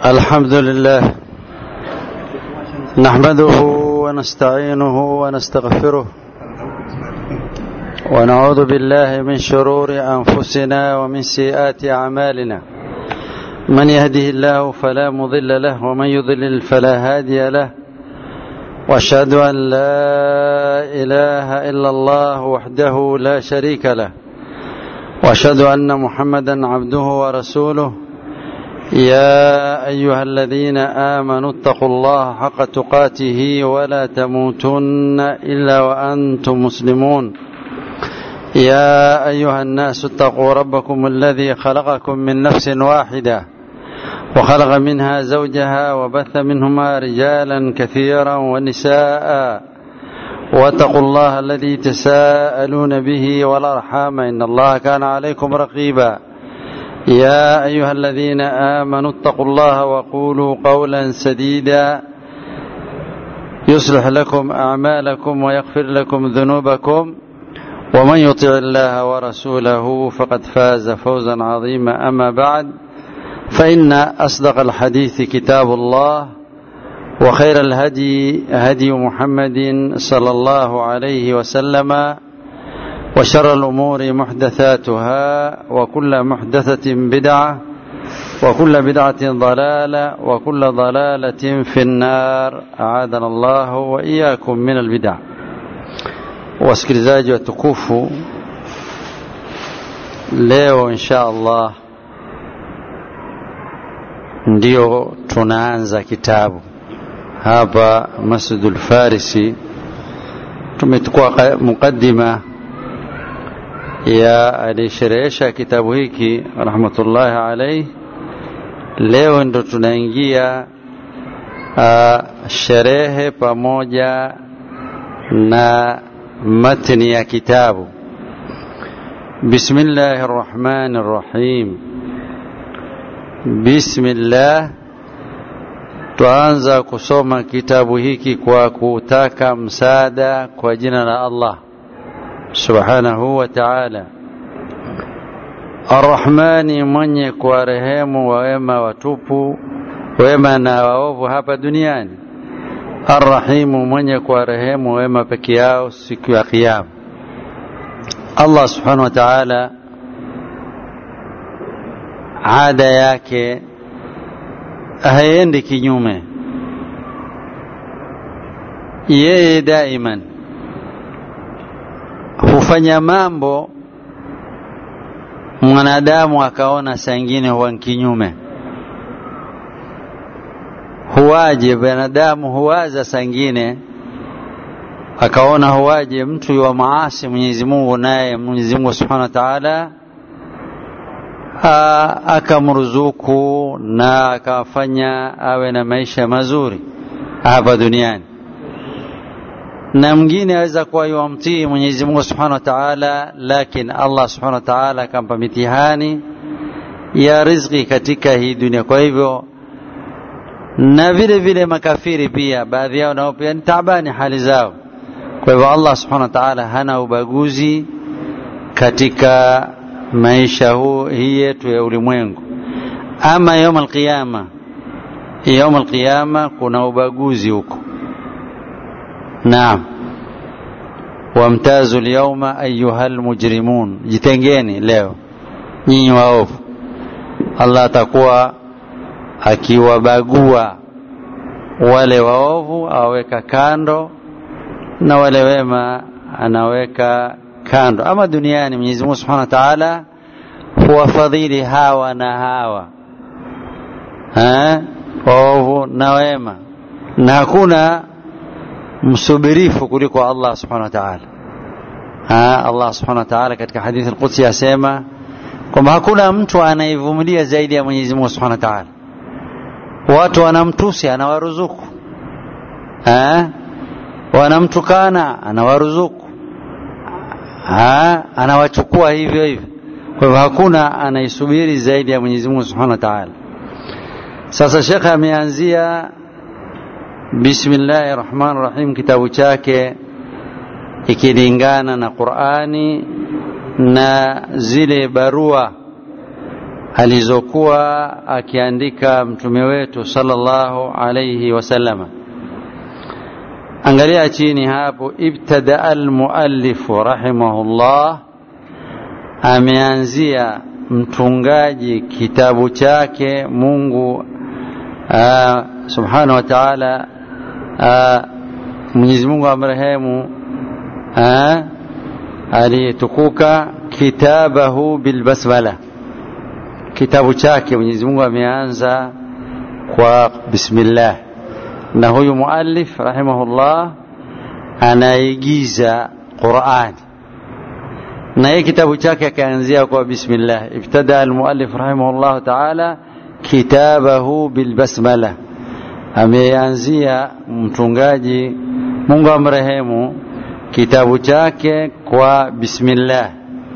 الحمد لله نحمده ونستعينه ونستغفره ونعوذ بالله من شرور أنفسنا ومن سيئات أعمالنا من يهده الله فلا مضل له ومن يضلل فلا هادي له واشهد أن لا إله إلا الله وحده لا شريك له واشهد أن محمدا عبده ورسوله يا أيها الذين آمنوا اتقوا الله حق تقاته ولا تموتن إلا وأنتم مسلمون يا أيها الناس اتقوا ربكم الذي خلقكم من نفس واحدة وخلق منها زوجها وبث منهما رجالا كثيرا ونساء واتقوا الله الذي تساءلون به والأرحام إن الله كان عليكم رقيبا يا أيها الذين آمنوا اتقوا الله وقولوا قولا سديدا يصلح لكم أعمالكم ويغفر لكم ذنوبكم ومن يطع الله ورسوله فقد فاز فوزا عظيما أما بعد فإن أصدق الحديث كتاب الله وخير الهدي هدي محمد صلى الله عليه وسلم وشر الأمور محدثاتها وكل محدثة بدعة وكل بدعة ضلالة وكل ضلالة في النار أعاذنا الله وإياكم من البدع wasikilizaji watukufu leo insha allah ndio tunaanza kitabu hapa masjidul farisi tumechukua mukaddima ya aliyesherehesha kitabu hiki rahmatullahi alaihi leo ndo tunaingia uh, sherehe pamoja na matni ya kitabu bismillahi rrahmani rrahim bismillah twaanza kusoma kitabu hiki kwa kutaka msaada kwa jina la allah subhanahu wa ta'ala arrahmani mwenye kuwarehemu wawema watupu wema na waovu hapa duniani arrahimu mwenye kuwarehemu wema peke yao siku ya kiyama allah subhanahu wa ta'ala ada yake haendi kinyume yeye daiman hufanya mambo mwanadamu akaona saa ingine huwa kinyume huwaje binadamu huwaza saa ingine akaona huwaje mtu wa maasi Mwenyezi Mungu naye Mwenyezi Mungu Subhanahu wa Ta'ala akamruzuku na akafanya awe na maisha mazuri hapa duniani na mwingine aweza kuwa yuamtii Mwenyezi Mungu Subhanahu wa Ta'ala, lakini Allah Subhanahu wa Ta'ala akampa mitihani ya riziki katika hii dunia. Kwa hivyo na vile vile makafiri pia, baadhi yao nao pia ni taabani hali zao. Kwa hivyo Allah Subhanahu wa Ta'ala hana ubaguzi katika maisha huu hii yetu ya ulimwengu. Ama yaum alqiyama, yaum alqiyama kuna ubaguzi huko Naam, wamtazu lyauma ayuha lmujrimun, jitengeni leo nyinyi waovu. Allah atakuwa akiwabagua wale waovu, awaweka kando na wale wema anaweka kando. Ama duniani Mwenyezi Mungu Subhanahu wa Ta'ala huwafadhili hawa na hawa ha? waovu na wema, na hakuna msubirifu kuliko Allah subhanahu wa ta'ala. Allah subhanahu wa ta'ala katika hadithi al-Qudsi asema kwamba hakuna mtu anayevumilia zaidi ya Mwenyezi Mungu subhanahu wa ta'ala. Watu wanamtusi, anawaruzuku ha? wanamtukana, anawaruzuku ha? anawachukua hivyo hivyo. Kwa hivyo hakuna anaisubiri zaidi ya Mwenyezi Mungu subhanahu wa ta'ala. Sasa shekhe ameanzia Bismillahi rahmani rahim, kitabu chake ikilingana na Qurani na zile barua alizokuwa akiandika mtume wetu sallallahu alayhi wasallama angalia chini hapo ibtada almuallifu rahimahullah ameanzia mtungaji kitabu chake mungu aa, subhanahu wa taala mwenyezi mungu amrehemu aliyetukuka kitabahu bilbasmala kitabu chake mwenyezi mungu ameanza kwa bismillah na huyu muallif rahimahullah anaigiza qurani na hii kitabu chake akaanzia kwa bismillah ibtada almuallif rahimahullah taala kitabahu bilbasmala ameanzia mtungaji mungu amrehemu kitabu chake kwa bismillah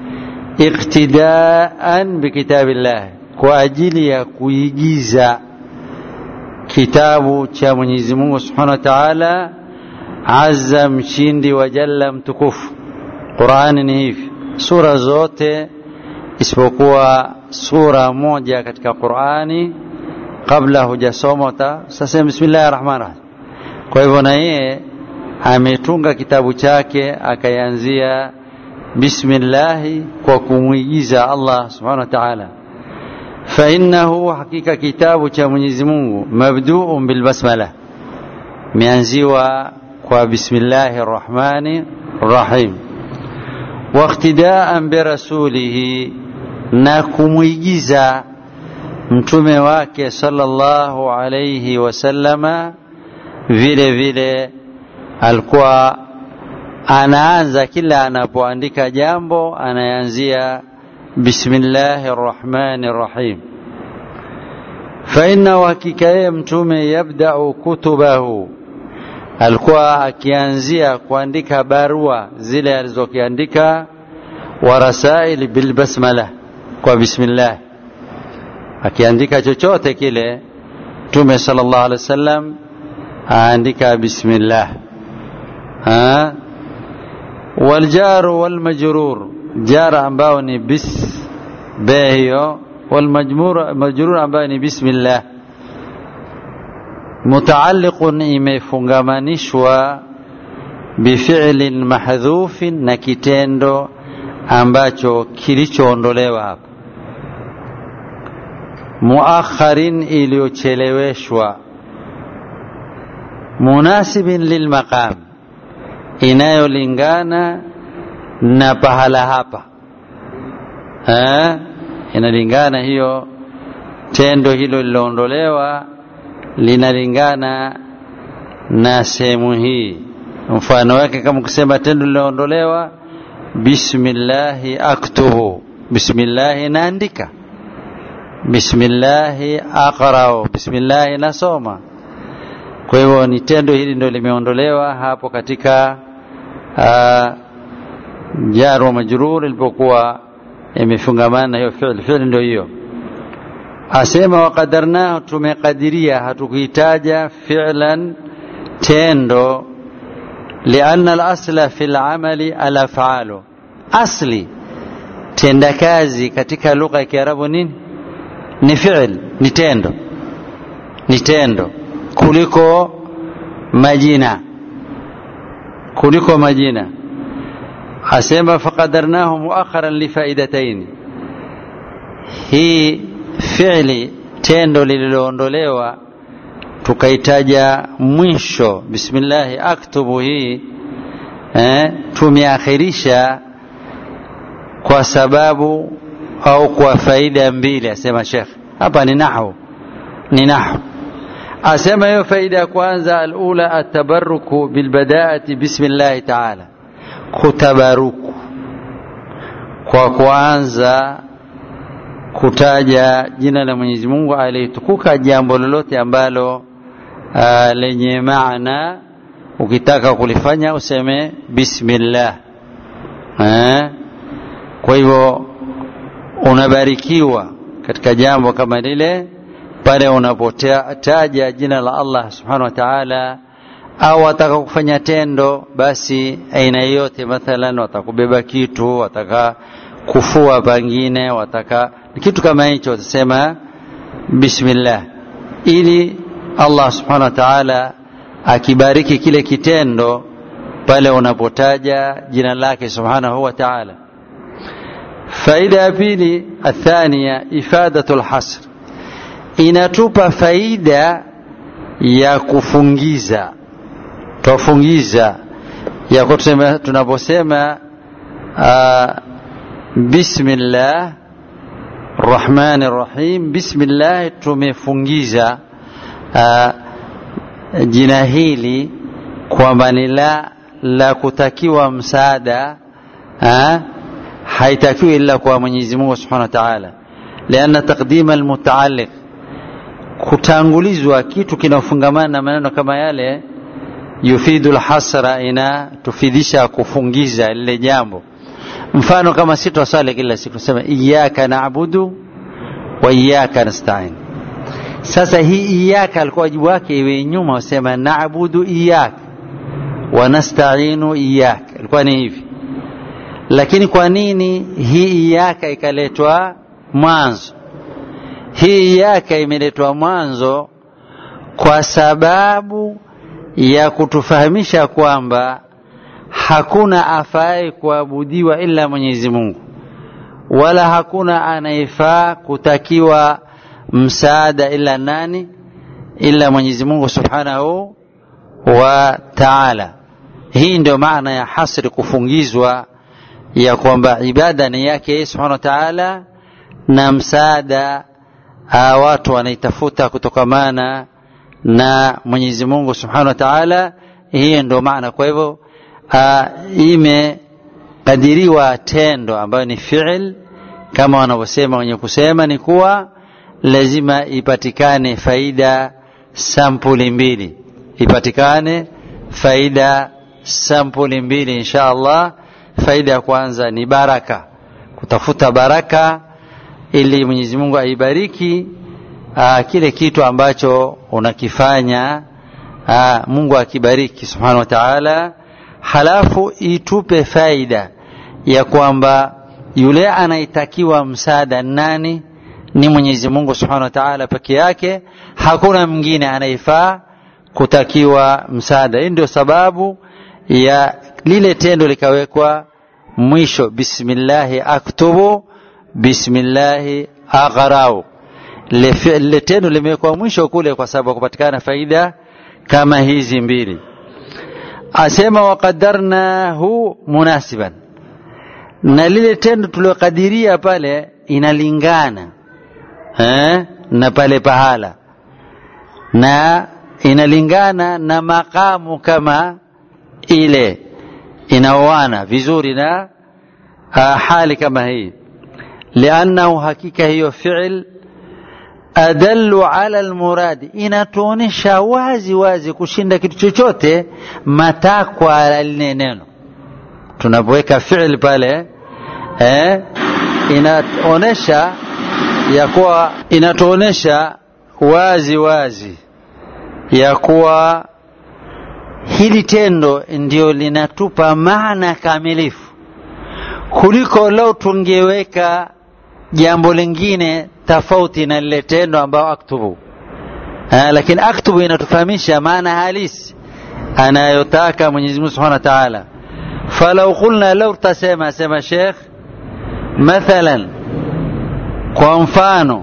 iqtidaan bikitabillah kwa ajili ya kuigiza kitabu cha Mwenyezi Mungu Subhanahu wa Ta'ala azza mshindi wa jalla mtukufu Qur'ani ni hivi sura zote isipokuwa sura moja katika Qur'ani kabla hujasoma sasa bismillahir rahmanir rahim kwa hivyo na yeye ametunga kitabu chake akaanzia bismillahi kwa kumwigiza Allah subhanahu wa ta'ala فإنه حقيقة كتاب cha Mwenyezi Mungu mabdu'un bil basmala mianziwa kwa bismillahir rahmanir rahim واقتداء برسوله na kumwigiza mtume wake sallallahu alayhi wasallama vile vile alikuwa anaanza kila anapoandika jambo anaanzia bismillahi rrahmani rrahim fainahu hakika yeye mtume yabdau kutubahu alikuwa akianzia kuandika barua zile alizokiandika wa rasail bilbasmala kwa bismillah akiandika chochote kile mtume sallallahu alaihi wasallam aandika bismillah ha waljaru walmajrur jara ambao ni bis be hiyo walmajrur ambayo ni bismillah mutaalliqun imefungamanishwa bifi'lin mahdhufin na kitendo ambacho kilichoondolewa hapa muakharin iliyocheleweshwa munasibin lilmaqam inayolingana na pahala hapa ha? inalingana hiyo tendo hilo liloondolewa linalingana na sehemu hii mfano wake kama kusema tendo liloondolewa bismillahi aktubu bismillahi naandika bismillahi aqrau bismillahi nasoma kwa hivyo ni tendo hili ndio limeondolewa hapo katika uh, jar wa majrur ilipokuwa imefungamana na hiyo fi'l fi'l ndio hiyo asema waqadarnahu tumekadiria hatukuitaja fi'lan tendo lianna al-asla fi al-amali al-af'alu asli tendakazi katika lugha ya Kiarabu nini ni fi'l ni tendo ni tendo kuliko majina kuliko majina asema faqadarnahu muakharan lifaidataini hii fi'li tendo lililoondolewa tukaitaja mwisho bismillahi aktubu hii eh, tumeakhirisha kwa sababu au kwa faida mbili asema shekh hapa ni nahu ni nahu asema hiyo faida ya kwanza alula atabaruku bilbadaati bismillahi taala kutabaruku kwa kuanza kutaja jina la Mwenyezi Mungu aliyetukuka jambo lolote ambalo uh, lenye maana ukitaka kulifanya useme bismillah eh? kwa hivyo unabarikiwa katika jambo kama lile pale unapotaja jina la Allah subhanahu wa ta'ala au wataka kufanya tendo basi aina yote mathalan watakubeba kitu wataka kufua pangine wataka kitu kama hicho utasema bismillah ili Allah subhanahu wa ta'ala akibariki kile kitendo pale unapotaja jina lake subhanahu wa ta'ala faida ya pili athania ifadatu lhasr inatupa faida ya kufungiza twafungiza ya kutusema tunaposema uh, bismillah rahmani rahim bismillah tumefungiza uh, jina hili kwamba ni la la kutakiwa msaada uh, haitakiwi ila kwa Mwenyezi Mungu Subhanahu wa Ta'ala lianna taqdima almutaalliq kutangulizwa kitu kinafungamana na maneno kama yale yufidu lhasra ina tufidisha kufungiza lile jambo mfano kama si twaswali kila siku sema iyaka naabudu wa iyaka nastain sasa hii iyaka alikuwa wajibu wake iwe nyuma wasema naabudu iyaka wa nastainu iyaka ilikuwa ni hivi lakini kwa nini hii iyaka ikaletwa mwanzo hii iyaka imeletwa mwanzo kwa sababu ya kutufahamisha kwamba hakuna afai kuabudiwa ila Mwenyezi Mungu, wala hakuna anayefaa kutakiwa msaada ila nani? Ila Mwenyezi Mungu Subhanahu wa Ta'ala. Hii ndio maana ya hasri, kufungizwa ya kwamba ibada ni yake yeye Subhanahu wa Ta'ala, na msaada watu wanaitafuta kutokamana na Mwenyezi Mungu Subhanahu wa Ta'ala. Hii ndio maana. Kwa hivyo imekadiriwa tendo ambayo ni fi'il, kama wanavyosema wenye kusema ni kuwa lazima ipatikane faida sampuli mbili, ipatikane faida sampuli mbili insha Allah. Faida ya kwanza ni baraka, kutafuta baraka ili Mwenyezi Mungu aibariki aa, kile kitu ambacho unakifanya aa, Mungu akibariki subhanahu wa ta'ala, halafu itupe faida ya kwamba yule anaitakiwa msaada nani? Ni Mwenyezi Mungu subhanahu wa ta'ala peke yake, hakuna mwingine anayefaa kutakiwa msaada. Hii ndio sababu ya lile tendo likawekwa mwisho, bismillahi aktubu bismillahi aghrau lile tendo limewekwa mwisho kule kwa sababu kupatikana faida kama hizi mbili asema waqadarnahu munasiban na lile tendo tuliokadiria pale inalingana eh, na pale pahala na inalingana na makamu kama ile inaoana vizuri na uh, hali kama hii liannahu hakika hiyo fi'l adallu ala almuradi, inatuonesha wazi wazi kushinda kitu chochote matakwa ya lile neno. Tunapoweka fi'l pale eh, inaonesha ya kuwa inatuonesha wazi wazi ya kuwa hili tendo ndio linatupa maana kamilifu kuliko lau tungeweka jambo lingine tofauti na lile tendo ambao aktubu ha, lakini aktubu inatufahamisha maana halisi anayotaka Mwenyezi Mungu Subhanahu wa Ta'ala. Falau qulna, lau tutasema sema Sheikh, mathalan, kwa mfano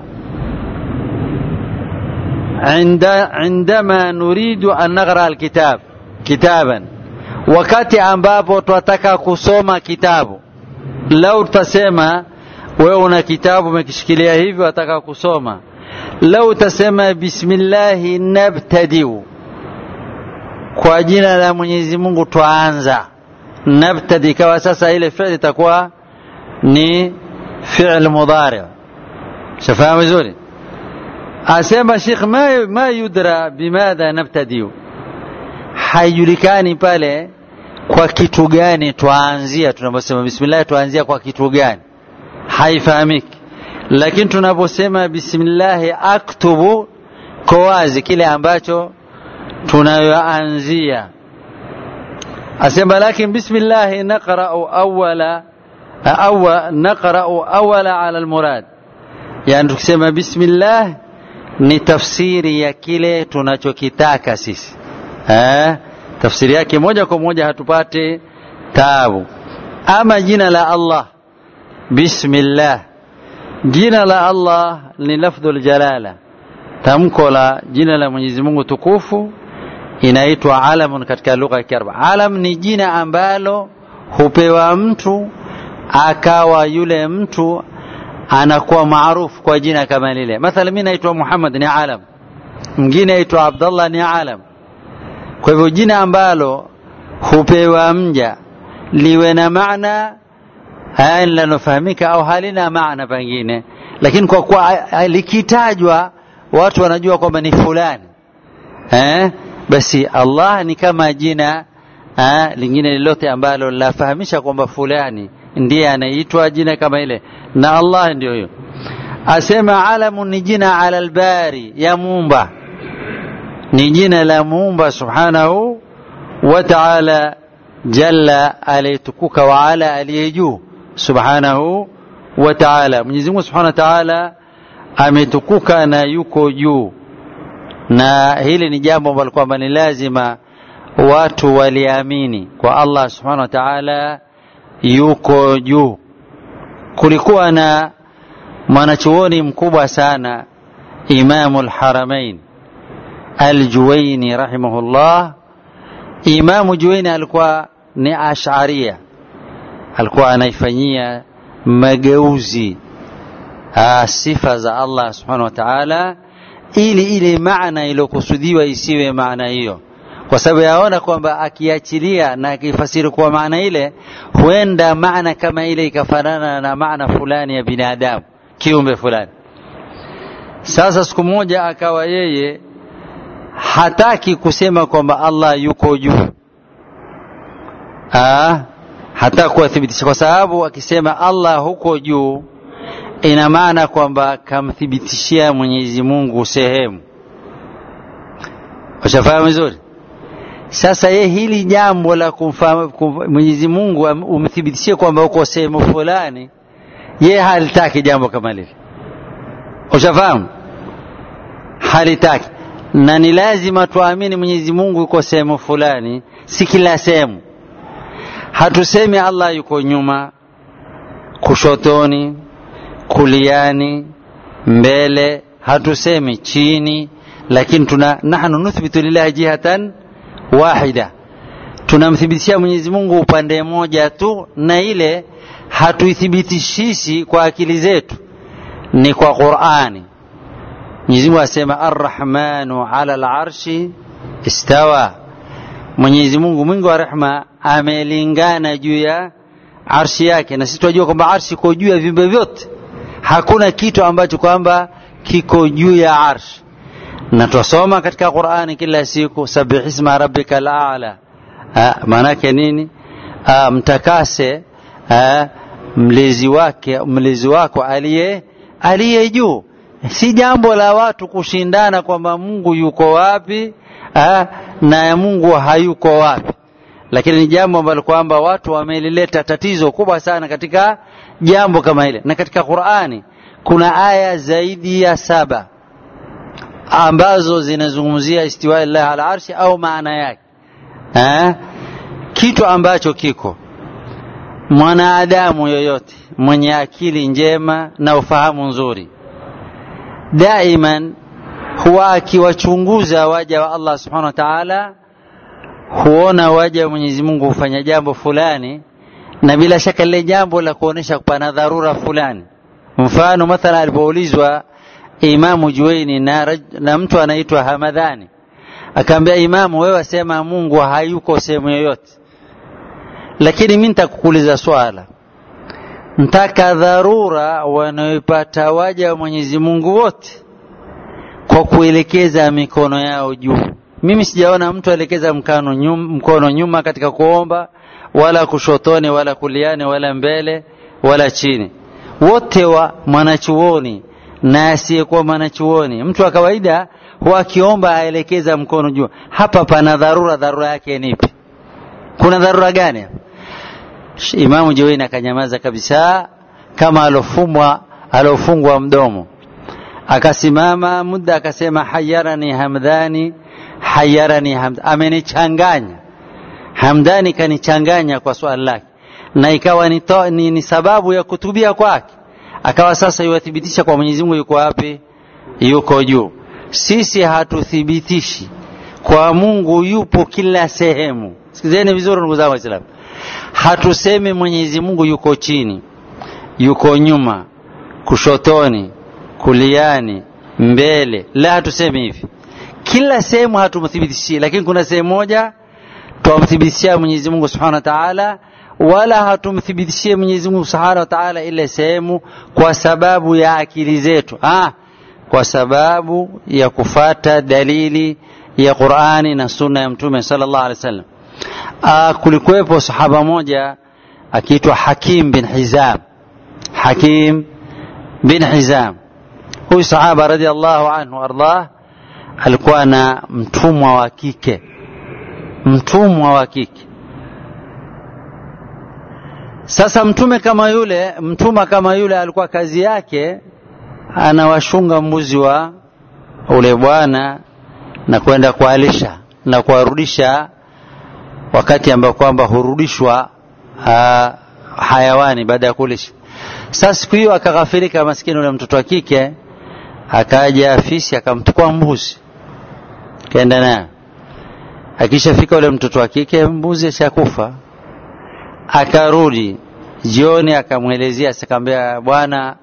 عند عندما نريد أن نقرأ الكتاب كتابا wakati ambapo twataka kusoma kitabu lau tutasema wewe una kitabu umekishikilia hivi wataka kusoma lau utasema bismillahi nabtadiu kwa jina la mwenyezi mungu twaanza nabtadi ikawa sasa ile fi'li itakuwa ni fi'l mudari shafahamu vizuri asema shekh ma, ma yudra bimadha nabtadiu haijulikani pale kwa kitu gani twaanzia tunaposema bismillah twaanzia kwa kitu gani haifahamiki lakini tunaposema bismillahi aktubu kwa wazi kile ambacho tunayoanzia asema lakin bismillahi naqra'u awwala awa naqra'u awwala ala almurad yani tukisema bismillah ni tafsiri ya kile tunachokitaka sisi eh? tafsiri yake moja kwa moja hatupate taabu ama jina la allah bismillah jina la allah ni lafdhul jalala tamko la jina la mwenyezi mungu tukufu inaitwa alamun katika lugha ya kiarabu alam ni jina ambalo hupewa mtu akawa yule mtu anakuwa maarufu kwa jina kama lile mathala mi naitwa muhammad ni alam mwingine aitwa abdallah ni alam kwa hivyo jina ambalo hupewa mja liwe na maana linalofahamika au halina maana pengine lakini kwa kuwa likitajwa watu wanajua kwamba ni fulani eh? basi allah ni kama jina eh, lingine lolote ambalo linafahamisha kwamba fulani ndiye anaitwa jina kama ile na allah ndio hiyo asema alamu ni jina ala albari ya muumba ni jina la muumba subhanahu wa taala jalla aliyetukuka wa ala aliye juu subhanahu wa taala mwenyezi mungu subhanahu wa taala ametukuka na yuko juu na hili ni jambo ambalo kwamba ni lazima watu waliamini kwa allah subhanahu wa taala yuko juu kulikuwa na mwanachuoni mkubwa sana imamu lharamain aljuwaini rahimahullah imamu juwaini alikuwa ni asharia alikuwa anaifanyia mageuzi aa, sifa za allah subhanahu wa taala ili ile maana iliyokusudiwa isiwe maana hiyo kwa sababu yaona kwamba akiachilia na akifasiri kwa maana ile huenda maana kama ile ikafanana na maana fulani ya binadamu kiumbe fulani sasa siku moja akawa yeye hataki kusema kwamba allah yuko juu hataki kuwathibitisha kwa sababu akisema allah huko juu ina maana kwamba kamthibitishia mwenyezi mungu sehemu ushafahamu vizuri sasa ye hili jambo la mwenyezi mungu umthibitishie kwamba uko sehemu fulani ye halitaki jambo kama lile ushafahamu halitaki na ni lazima tuamini mwenyezi mungu yuko sehemu fulani si kila sehemu hatusemi allah yuko nyuma kushotoni kuliani mbele hatusemi chini lakini tuna nahnu nuthbitu lillahi jihatan wahida tunamthibitishia mwenyezi mungu upande moja tu na ile hatuithibitishishi kwa akili zetu ni kwa qurani mwenyezi mungu asema arrahmanu ala larshi istawa mwenyezi mungu mwingi wa rehma amelingana juu ya arshi yake na sisi tunajua kwamba arshi iko juu ya viumbe vyote hakuna kitu ambacho kwamba kiko juu ya arshi na twasoma katika qurani kila siku sabihisma rabbika lala maanake nini Aa, mtakase aa, mlezi wake mlezi wako aliye aliye juu si jambo la watu kushindana kwamba mungu yuko wapi aa, na mungu hayuko wapi lakini ni jambo ambalo kwamba watu wamelileta tatizo kubwa sana katika jambo kama hile na katika qurani kuna aya zaidi ya saba ambazo zinazungumzia istiwai llahi ala arshi au maana yake eh? kitu ambacho kiko mwanadamu yoyote mwenye akili njema na ufahamu nzuri daiman huwa akiwachunguza waja wa allah subhanahu wa taala huona waja wa mwenyezi mungu hufanya jambo fulani na bila shaka lile jambo la kuonyesha pana dharura fulani mfano mathala alipoulizwa imamu juwaini na, na mtu anaitwa hamadhani akaambia imamu wewe wasema mungu hayuko sehemu yoyote lakini mi nitakukuuliza swala ntaka dharura wanaoipata waja wa mwenyezi mungu wote kwa kuelekeza mikono yao juu mimi sijaona mtu aelekeza mkono nyuma, mkono nyuma katika kuomba wala kushotoni wala kuliani wala mbele wala chini wote wa mwanachuoni na asiyekuwa mwanachuoni mtu wa kawaida huwa akiomba aelekeza mkono juu hapa pana dharura dharura yake nipi kuna dharura gani imamu jawaini akanyamaza kabisa kama alofumwa alofungwa mdomo akasimama muda akasema hayarani hamdani hayarani hamdani amenichanganya hamdani kanichanganya kwa swali lake na ikawa ni, to, ni, ni sababu ya kutubia kwake akawa sasa yuwathibitisha kwa Mwenyezi Mungu yuko wapi yuko juu sisi hatuthibitishi kwa Mungu yupo kila sehemu sikizeni vizuri ndugu zangu waislamu hatusemi Mwenyezi Mungu yuko chini yuko nyuma kushotoni kuliani mbele la hatusemi hivi kila sehemu hatumthibitishii lakini kuna sehemu moja twamthibitishia Mwenyezi Mungu Subhanahu wa Ta'ala wala hatumthibitishie Mwenyezi Mungu Subhanahu wa Ta'ala ile sehemu kwa sababu ya akili zetu ah kwa sababu ya kufata dalili ya Qur'ani na sunna ya Mtume sallallahu alaihi wasallam ah kulikuwepo sahaba moja akiitwa Hakim bin Hizam Hakim bin Hizam huyu sahaba radhiallahu anhu ardah alikuwa na mtumwa wa kike mtumwa wa kike sasa mtume kama yule mtuma kama yule alikuwa kazi yake anawashunga mbuzi wa ule bwana na kwenda kualisha na kuwarudisha wakati ambao kwamba hurudishwa uh, hayawani baada ya kulisha sasa siku hiyo akaghafirika maskini ule mtoto wa kike akaja afisi akamchukua mbuzi kaenda naye akishafika ule mtoto wa kike mbuzi ashakufa akarudi jioni akamwelezea akamwambia bwana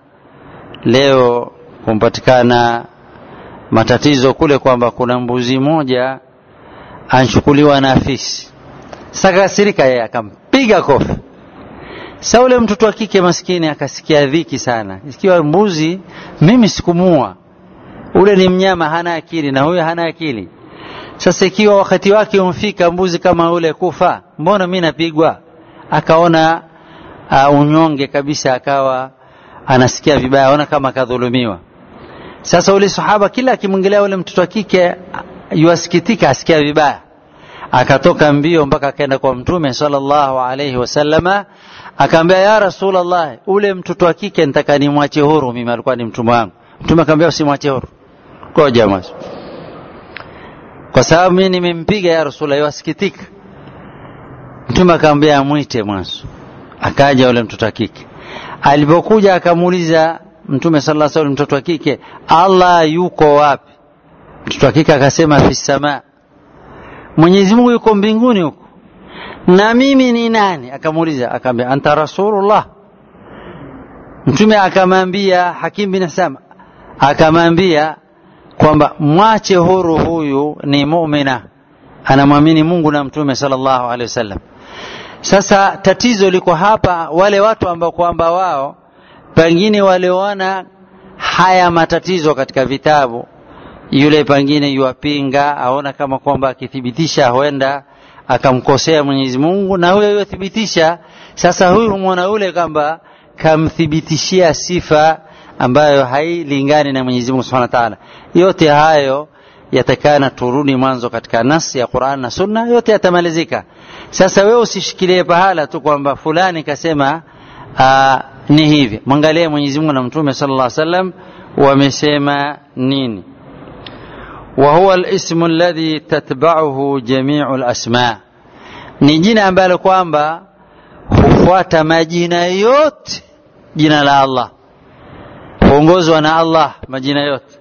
leo kumpatikana matatizo kule kwamba kuna mbuzi moja anchukuliwa na afisi sakasirika yeye akampiga kofi sa ule mtoto wa kike maskini akasikia dhiki sana ikiwa mbuzi mimi sikumua ule ni mnyama hana akili na huyo hana akili sasa ikiwa wakati wake umfika mbuzi kama ule kufa mbona mi napigwa akaona uh, unyonge kabisa akawa anasikia vibaya aona kama akadhulumiwa sasa ule sahaba kila akimwingilia ule mtoto wa kike yuasikitika asikia vibaya akatoka mbio mpaka akaenda kwa mtume sallallahu alaihi wasallama akaambia ya rasulallah ule mtoto wa kike nitaka nimwache huru mimi alikuwa ni mtumwa wangu mtume akaambia usimwache huru koja mwanzo kwa sababu mimi nimempiga ya rasulullah yasikitika mtume akamwambia amwite mwanzo akaja ule mtoto wa kike alipokuja akamuuliza mtume sallallahu alaihi wasallam mtoto wa kike Allah yuko wapi mtoto wa kike akasema fi samaa Mwenyezi Mungu yuko mbinguni huko na mimi ni nani akamuuliza akamwambia anta rasulullah mtume akamwambia Hakim bin Hisam akamwambia kwamba mwache huru huyu ni muumina anamwamini Mungu na mtume sallallahu alaihi wasallam sasa tatizo liko hapa wale watu ambao kwamba wao pengine waliona haya matatizo katika vitabu yule pengine yuwapinga aona kama kwamba akithibitisha huenda akamkosea Mwenyezi Mungu na huyo yothibitisha sasa huyu humwona yule kwamba kamthibitishia sifa ambayo hailingani na Mwenyezi Mungu Subhanahu wa Ta'ala yote hayo yatakana turudi mwanzo katika nasi ya Qur'an na Sunna yote yatamalizika sasa wewe usishikilie pahala tu kwamba fulani kasema aa, ni hivi mwangalie Mwenyezi Mungu na Mtume sallallahu alaihi wasallam wamesema nini وهو الاسم الذي تتبعه جميع الأسماء ni jina ambalo kwamba hufuata majina yote jina la Allah huongozwa na Allah majina yote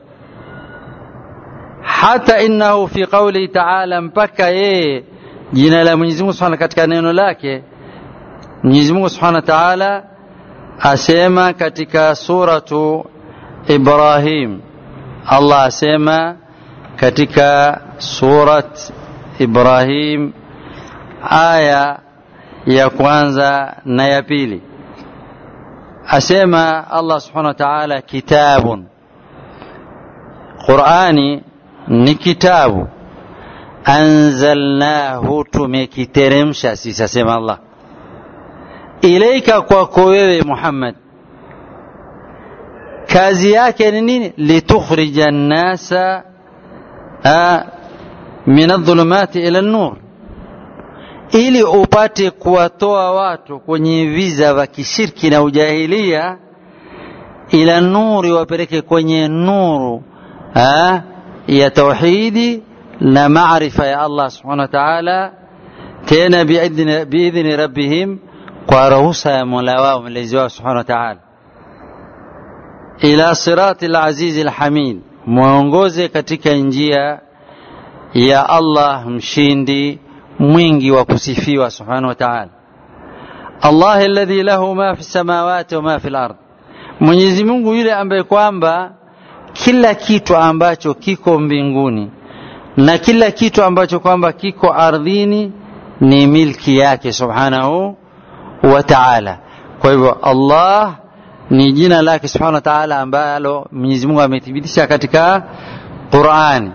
hata innahu fi qawli ta'ala mpaka yeye jina la Mwenyezi Mungu Subhanahu katika neno lake Mwenyezi Mungu Subhanahu wa Ta'ala asema katika suratu Ibrahim Allah asema katika surat Ibrahim aya ya kwanza na ya pili asema Allah subhanahu wa ta'ala kitabun Qur'ani ni kitabu anzalnahu tumekiteremsha sisi asema Allah ilaika kwako wewe Muhammad kazi yake ni nini litukhrija nnasa min adh-dhulumati ila an-nur ili upate kuwatoa watu kwenye viza vya kishirki na ujahilia ila nuri wapeleke kwenye nuru ha? ya tauhidi na maarifa ya Allah subhanahu wa ta'ala tena biidhni, biidhni rabbihim kwa ruhusa ya mola wao mlezi wao subhanahu wa ta'ala ila sirati alazizi alhamid mwongoze katika njia ya Allah mshindi mwingi wa kusifiwa subhanahu wa ta'ala Allah alladhi lahu ma fi samawati wa ma fi al-ard Mwenyezi Mungu yule ambaye kwamba kila kitu ambacho kiko mbinguni na kila kitu ambacho kwamba kiko ardhini ni milki yake subhanahu wa ta'ala kwa hivyo Allah ni jina lake subhanahu wa ta'ala ambalo Mwenyezi Mungu amethibitisha katika Qur'ani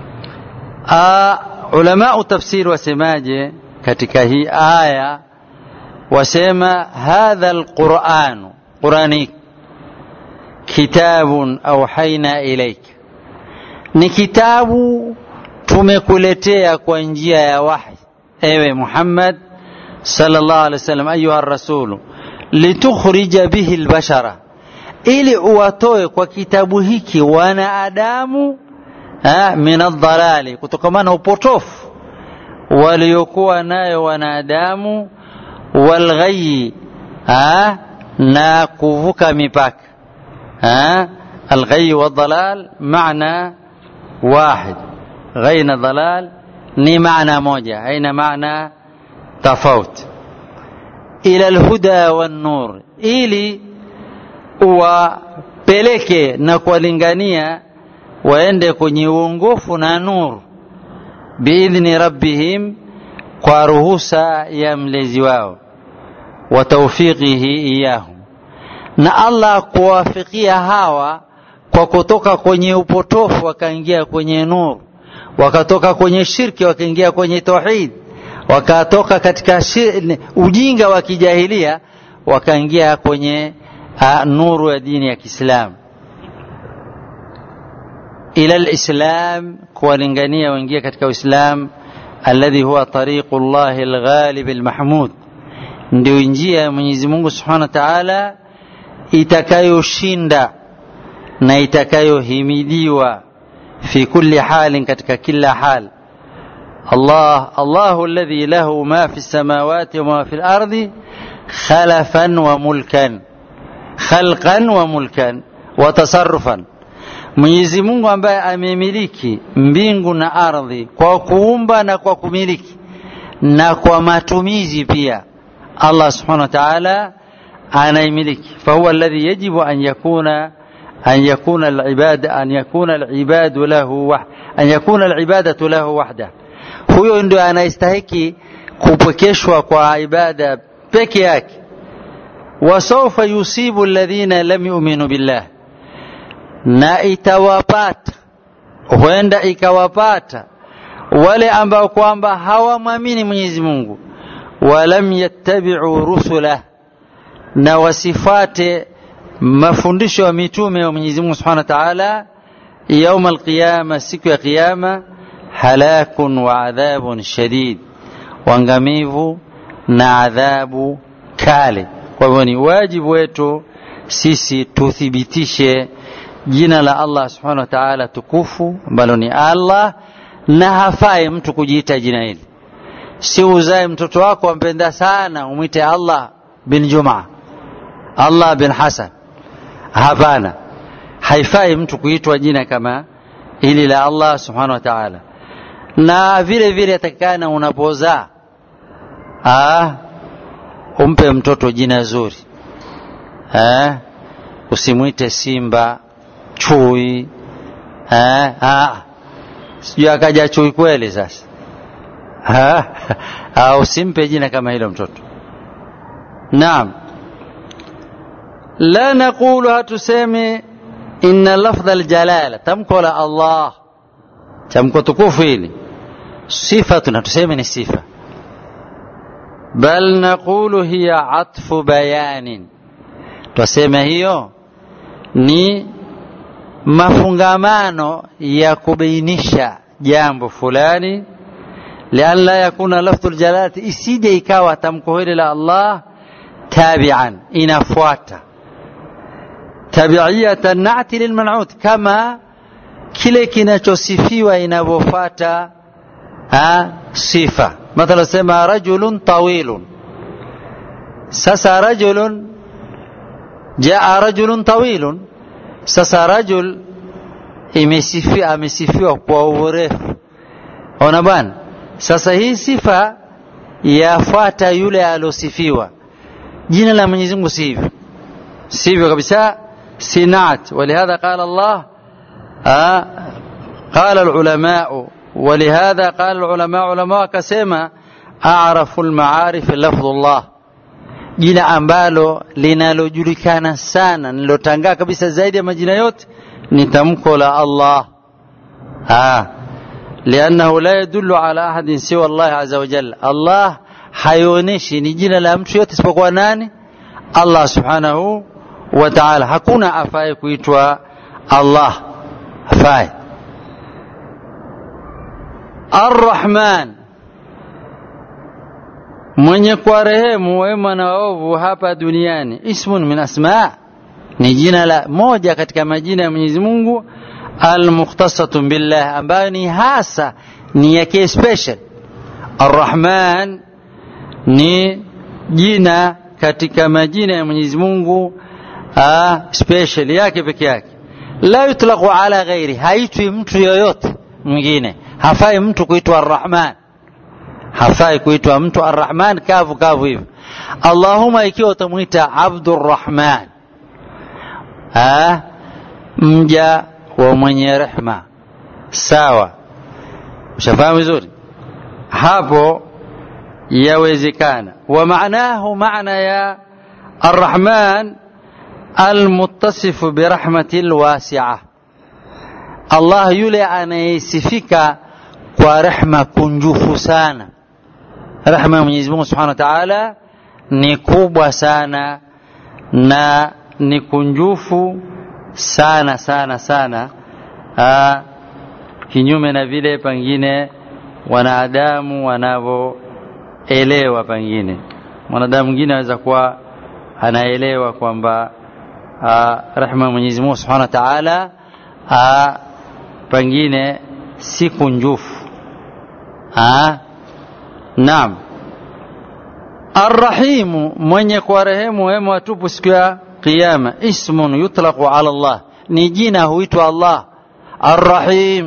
ulama tafsiri wasemaje katika hii aya wasema hadha alquran qurani kitabun auhaina ilaika ni kitabu tumekuletea kwa njia ya wahi ewe Muhammad sallallahu alaihi wasallam ayuha rasulu litukhrija bihi albashara ili uwatoe kwa kitabu hiki wanadamu min aldhalali kutokamana upotofu waliokuwa nayo wanadamu walghayyi na kuvuka mipaka alghayyi waldhalal maana واحد غين ضلال ni maana moja haina maana tofauti ila alhuda wan-nur ili uwapeleke na kuwalingania waende kwenye uongofu na nuru biidhni rabbihim kwa ruhusa ya mlezi wao wa tawfiqihi iyahum na Allah kuwafikia hawa kwa kutoka kwenye upotofu wakaingia kwenye nuru wakatoka kwenye shirki wakaingia kwenye tauhid wakatoka katika shir, ujinga wa kijahilia wakaingia kwenye a, nuru ya dini ya Kiislamu ila alislam kuwalingania waingia katika uislam alladhi huwa tariqu llahi alghalib almahmud ndio njia ya Mwenyezi Mungu Subhanahu wa Ta'ala itakayoshinda na itakayohimidiwa fi kulli halin katika kila hal Allah Allahu alladhi lahu ma fi samawati wa ma fi al-ardi khalafan wa mulkan khalqan wa mulkan wa tasarrufan Mwenyezi Mungu ambaye amemiliki mbingu na ardhi kwa kuumba na kwa kumiliki na kwa matumizi pia Allah subhanahu wa ta'ala anaimiliki fahuwa alladhi yajibu an yakuna أن يكون العباد أن يكون العباد له وح أن يكون العبادة له وحده huyo ndio anayestahiki kupwekeshwa kwa ibada peke yake wasaufa yusibu alladhina lam yu'minu billah na itawapata huenda ikawapata wale ambao kwamba hawamwamini Mwenyezi Mungu walam yattabi'u rusulah na wasifate mafundisho ya mitume wa Mwenyezi Mungu Subhanahu wa Ta'ala يوم القيامة siku ya kiyama halakun wa adhabun shadid wangamivu na adhabu kale kwa hivyo ni wajibu wetu sisi tuthibitishe jina la Allah subhanahu wa ta'ala tukufu ambalo ni Allah na hafai mtu kujiita jina hili si uzae mtoto wako ampenda sana umwite Allah bin Juma Allah bin Hasan hapana haifai mtu kuitwa jina kama hili la Allah subhanahu wa ta'ala na vile vile atakikana unapozaa umpe mtoto jina zuri ha? usimwite simba chui sijui akaja chui kweli sasa usimpe jina kama hilo mtoto naam la naqulu hatusemi inna lafdha aljalala tamko la Allah tamko tukufu hili sifatun hatusemi ni sifa bal naqulu hiya atfu bayanin twasema hiyo ni mafungamano ya kubainisha jambo fulani lian la yakuna lafdhu aljalalati isije ikawa tamko hili la Allah tabian inafuata tabiiyata nati lilman'ut kama kile kinachosifiwa inavyofuata sifa mathala sema rajulun tawilun sasa rajulun jaa rajulun tawilun sasa rajul imesifiwa amesifiwa kwa urefu ona bwana sasa hii sifa yafuata yule alosifiwa jina la Mwenyezi Mungu si hivyo sivyo kabisa sinat ولهذا قال الله آه قال العلماء ولهذا قال العلماء علماء كسema أعرف المعارف لفظ الله jina ambalo linalojulikana sana nilotangaa kabisa zaidi ya majina yote ni tamko la Allah ah liannahu la yadullu ala ahadin siwa Allah azza wa jalla Allah haionyeshi ni jina la mtu yote isipokuwa nani Allah subhanahu wa ta'ala hakuna afaye kuitwa Allah afaye Ar-Rahman mwenye kwa rehemu wema na waovu hapa duniani ismun min asma ni jina la moja katika majina ya Mwenyezi Mungu almukhtasatun billah ambayo ni hasa ni yake special Ar-Rahman ni jina katika majina ya Mwenyezi Mungu special yake peke yake la yutlaqu ala ghairi haitwi mtu yoyote mwingine hafai mtu kuitwa Ar-Rahman hafai kuitwa mtu Ar-Rahman kavu kavu hivyo Allahumma ikiwa utamwita Abdurrahman ah mja wa mwenye rehma sawa ushafahamu vizuri hapo yawezekana wa maanahu maana ya Ar-Rahman المتصف برحمة الواسعة الله yule anayesifika kwa rehma kunjufu sana rehma ya Mwenyezi Mungu Subhanahu wa Ta'ala ni kubwa sana na ni kunjufu sana sana sana Aa, kinyume na vile pengine wanadamu wanavyoelewa pengine mwanadamu mwingine anaweza kuwa anaelewa kwamba rehma Mwenyezi Mungu Subhanahu wa Ta'ala pengine si kunjufu naam Arrahimu mwenye kwa rehemu wema watupu siku ya kiyama ismun yutlaqu ala Allah ni jina huitwa Allah Arrahim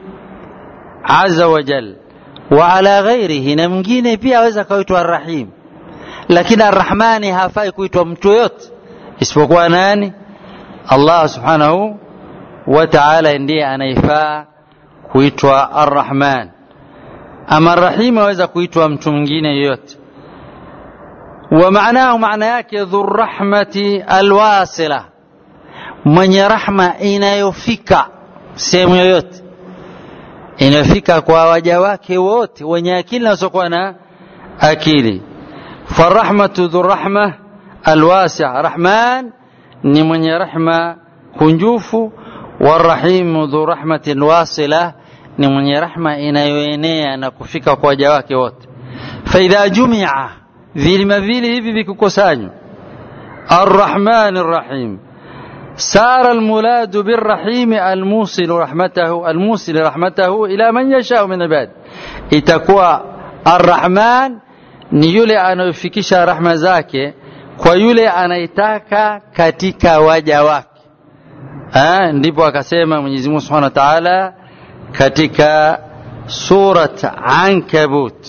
azza wa jal wa ala ghairihi na mwingine pia aweza kaitwa Arrahim lakini Arrahmani hafai kuitwa mtu yote isipokuwa nani Allah subhanahu wa ta'ala ndiye anaifaa kuitwa Ar-Rahman ama Ar-Rahim aweza kuitwa mtu mwingine yoyote wa maanahu maana yake dhurrahmati alwasila mwenye rahma inayofika sehemu yoyote inayofika kwa waja wake wote wenye akili na wasiokuwa na akili farahmatu dhurrahma alwasi' rahman ni mwenye rahma kunjufu warahimu dhu rahmatin wasila ni mwenye rahma inayoenea na kufika kwa waja wake wote faidha jumia vilima vili hivi vikikusanywa arrahman arrahim سار المولاد بالرحيم الموصل رحمته الموصل رحمته إلى من يشاء من العباد itakuwa arrahman ni yule anayofikisha rahma zake kwa yule anaitaka katika waja wake ha, ndipo akasema Mwenyezi Mungu Subhanahu wa Ta'ala katika surat Ankabut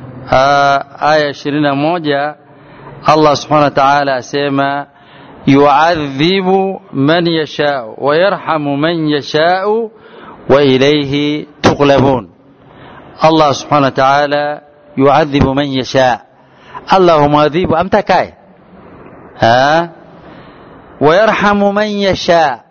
aya 21 Allah Subhanahu wa Ta'ala asema yu'adhibu man yasha'u wa yarhamu man yasha'u wa ilayhi tuqlabun Allah Subhanahu wa Ta'ala yu'adhibu man yasha' Allah humwadhibu amtakaye ha wayarhamu man yasha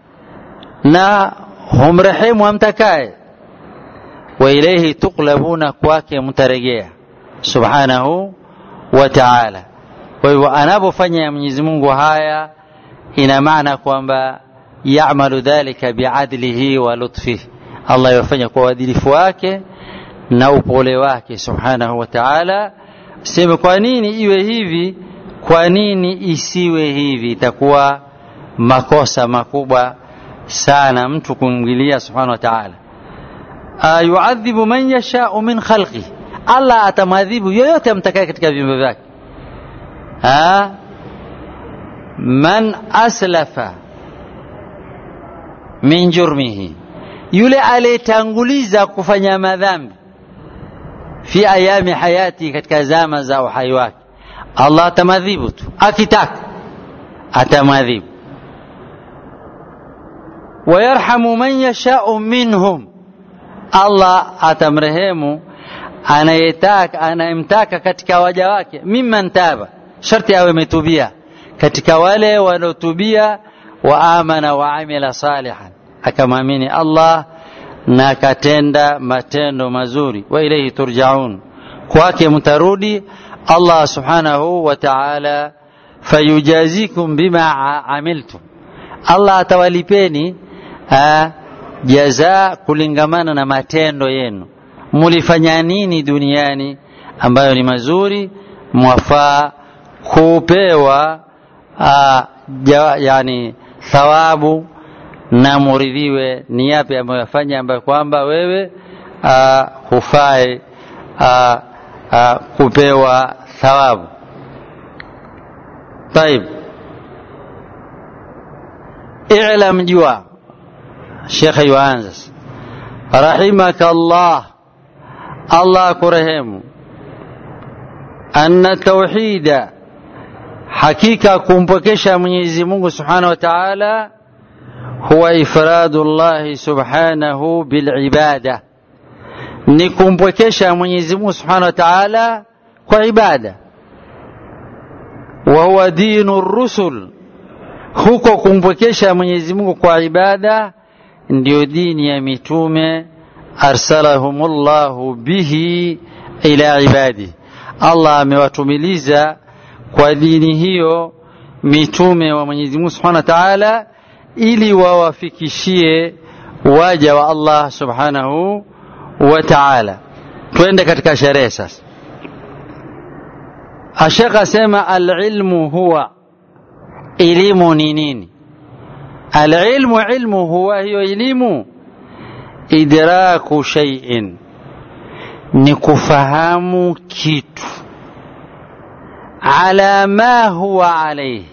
na humrehemu amtakaye wa ilayhi tuqlabuna kwake mtarejea subhanahu wa ta'ala kwa hivyo anapofanya ya Mwenyezi Mungu haya ina maana kwamba ya'malu dhalika bi'adlihi wa lutfihi Allah yafanya kwa uadilifu wake na upole wake subhanahu wa ta'ala sema kwa nini iwe hivi kwa nini isiwe hivi itakuwa makosa makubwa sana mtu kumwilia subhanahu wa ta'ala yuadhibu man yashau min khalqi allah atamwadhibu yoyote amtakaye katika viumbe vyake man aslafa min jurmihi yule aliyetanguliza kufanya madhambi fi ayami hayati katika zama za uhai wake allah atamadhibu tu akitaka atamadhibu wayarhamu man yashau minhum allah atamrehemu anayetaka anayemtaka katika waja wake mimman taba sharti awe ametubia katika wale wanaotubia wa amana wa amila salihan akamwamini allah na akatenda matendo mazuri wa ilaihi turjaun kwake mtarudi allah subhanahu wa taala fayujazikum bima amiltum allah atawalipeni jaza kulingamana na matendo yenu mulifanya nini duniani ambayo ni mazuri mwafaa kupewa aa, ja, yani thawabu na muridhiwe ni yapi ambayo yafanya ambayo kwamba wewe aa, hufai aa, aa, kupewa thawabu طيب اعلم جوا شيخ يوانزس رحمك الله الله كرهم أن التوحيد حقيقة كمبكشة من يزمونه سبحانه وتعالى هو إفراد الله سبحانه بالعبادة نكمبكشة من يزمونه سبحانه وتعالى كعبادة وهو دين الرسل huko kumpwekesha Mwenyezi Mungu kwa ibada ndio dini ya mitume arsalahumullahu bihi ila ibadi Allah amewatumiliza kwa dini hiyo mitume wa Mwenyezi Mungu Subhanahu wa Ta'ala ili wawafikishie waja wa Allah Subhanahu wa Ta'ala twende katika sherehe sasa Ashaka asema alilmu huwa elimu ni nini alilmu ilmu huwa hiyo elimu idraku shay'in ni kufahamu kitu ala ma huwa alayhi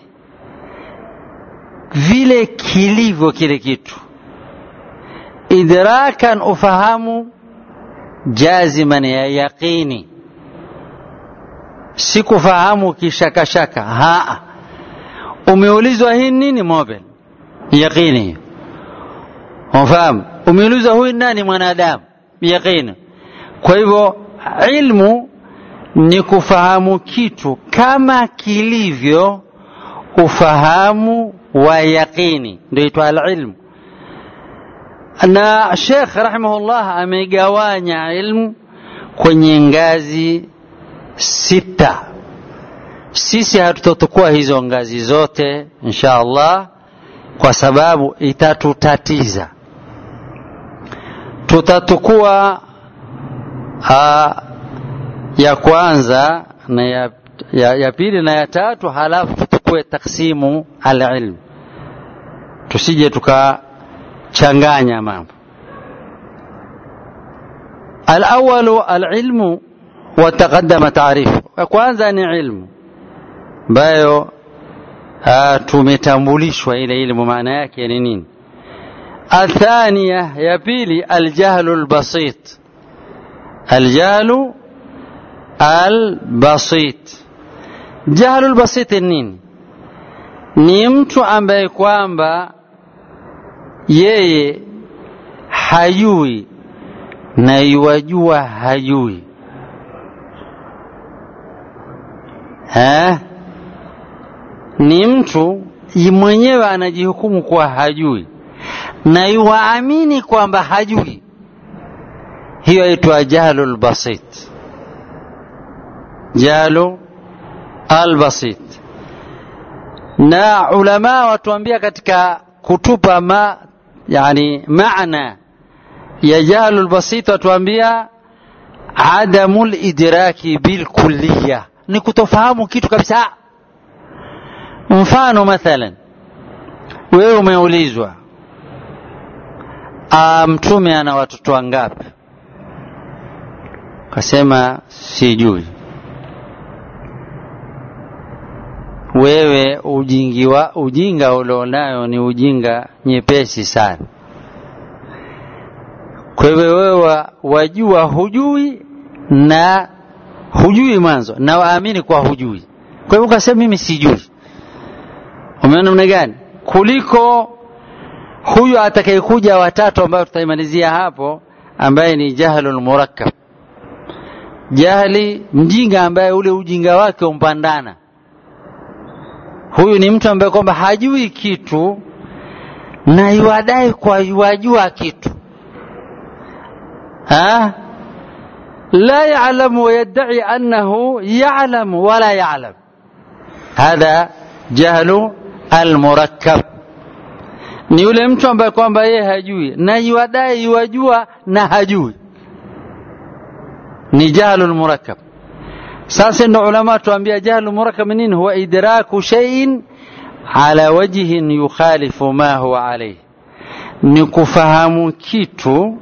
vile kilivyo kile kitu idrakan ufahamu jaziman ya yaqini si kufahamu kishakashaka haa umeulizwa hii nini mobile yaqini unafahamu umeulizwa huyu nani mwanadamu yaqini kwa hivyo ilmu ni kufahamu kitu kama kilivyo ufahamu wa yaqini ndio itwa alilmu na Sheikh rahimahullah amegawanya ilmu kwenye ngazi sita sisi hatutotukua hizo ngazi zote insha Allah kwa sababu itatutatiza tutatukua a, ya kwanza na ya, ya, ya pili na ya tatu halafu tutukue taksimu alilm tusije tukachanganya mambo alawalu alilmu wataqaddama taarifu kwanza ni ilmu ambayo tumetambulishwa ile ilmu maana yake ni nini athania ya pili aljahlu albasit aljahlu albasit jahlu albasit nini ni mtu ambaye kwamba yeye hajui na iwajua hajui ha? ni mtu mwenyewe anajihukumu kuwa hajui na yuwaamini kwamba hajui hiyo aitwa jahlu lbasit jahlu albasit na ulama watuambia katika kutupa ma yani maana ya jahlu lbasit watuambia adamu lidraki bilkulliya ni kutofahamu kitu kabisa mfano mathalan wewe umeulizwa mtume ana watoto wangapi kasema sijui wewe ujingi wa, ujinga ulionayo ni ujinga nyepesi sana kwa hivyo wewe wajua hujui na hujui mwanzo na waamini kwa hujui kwa hivyo ukasema mimi sijui umeona namna gani kuliko huyu atakayekuja watatu ambayo tutaimalizia hapo ambaye ni jahlul murakkab jahli mjinga ambaye ule ujinga wake umpandana huyu ni mtu ambaye kwamba hajui kitu na yuadai kwa yuajua kitu ha? la yalamu wayadai annahu yalamu wala yalam hadha jahlu almurakkab ni yule mtu ambaye kwamba yeye hajui na yuadai yuajua na hajui ni jahlu lmurakkab sasa ndo ulama tuambia jahlu murakkab nini huwa idraku shay'in ala wajhin yukhalifu ma huwa alayhi ni kufahamu kitu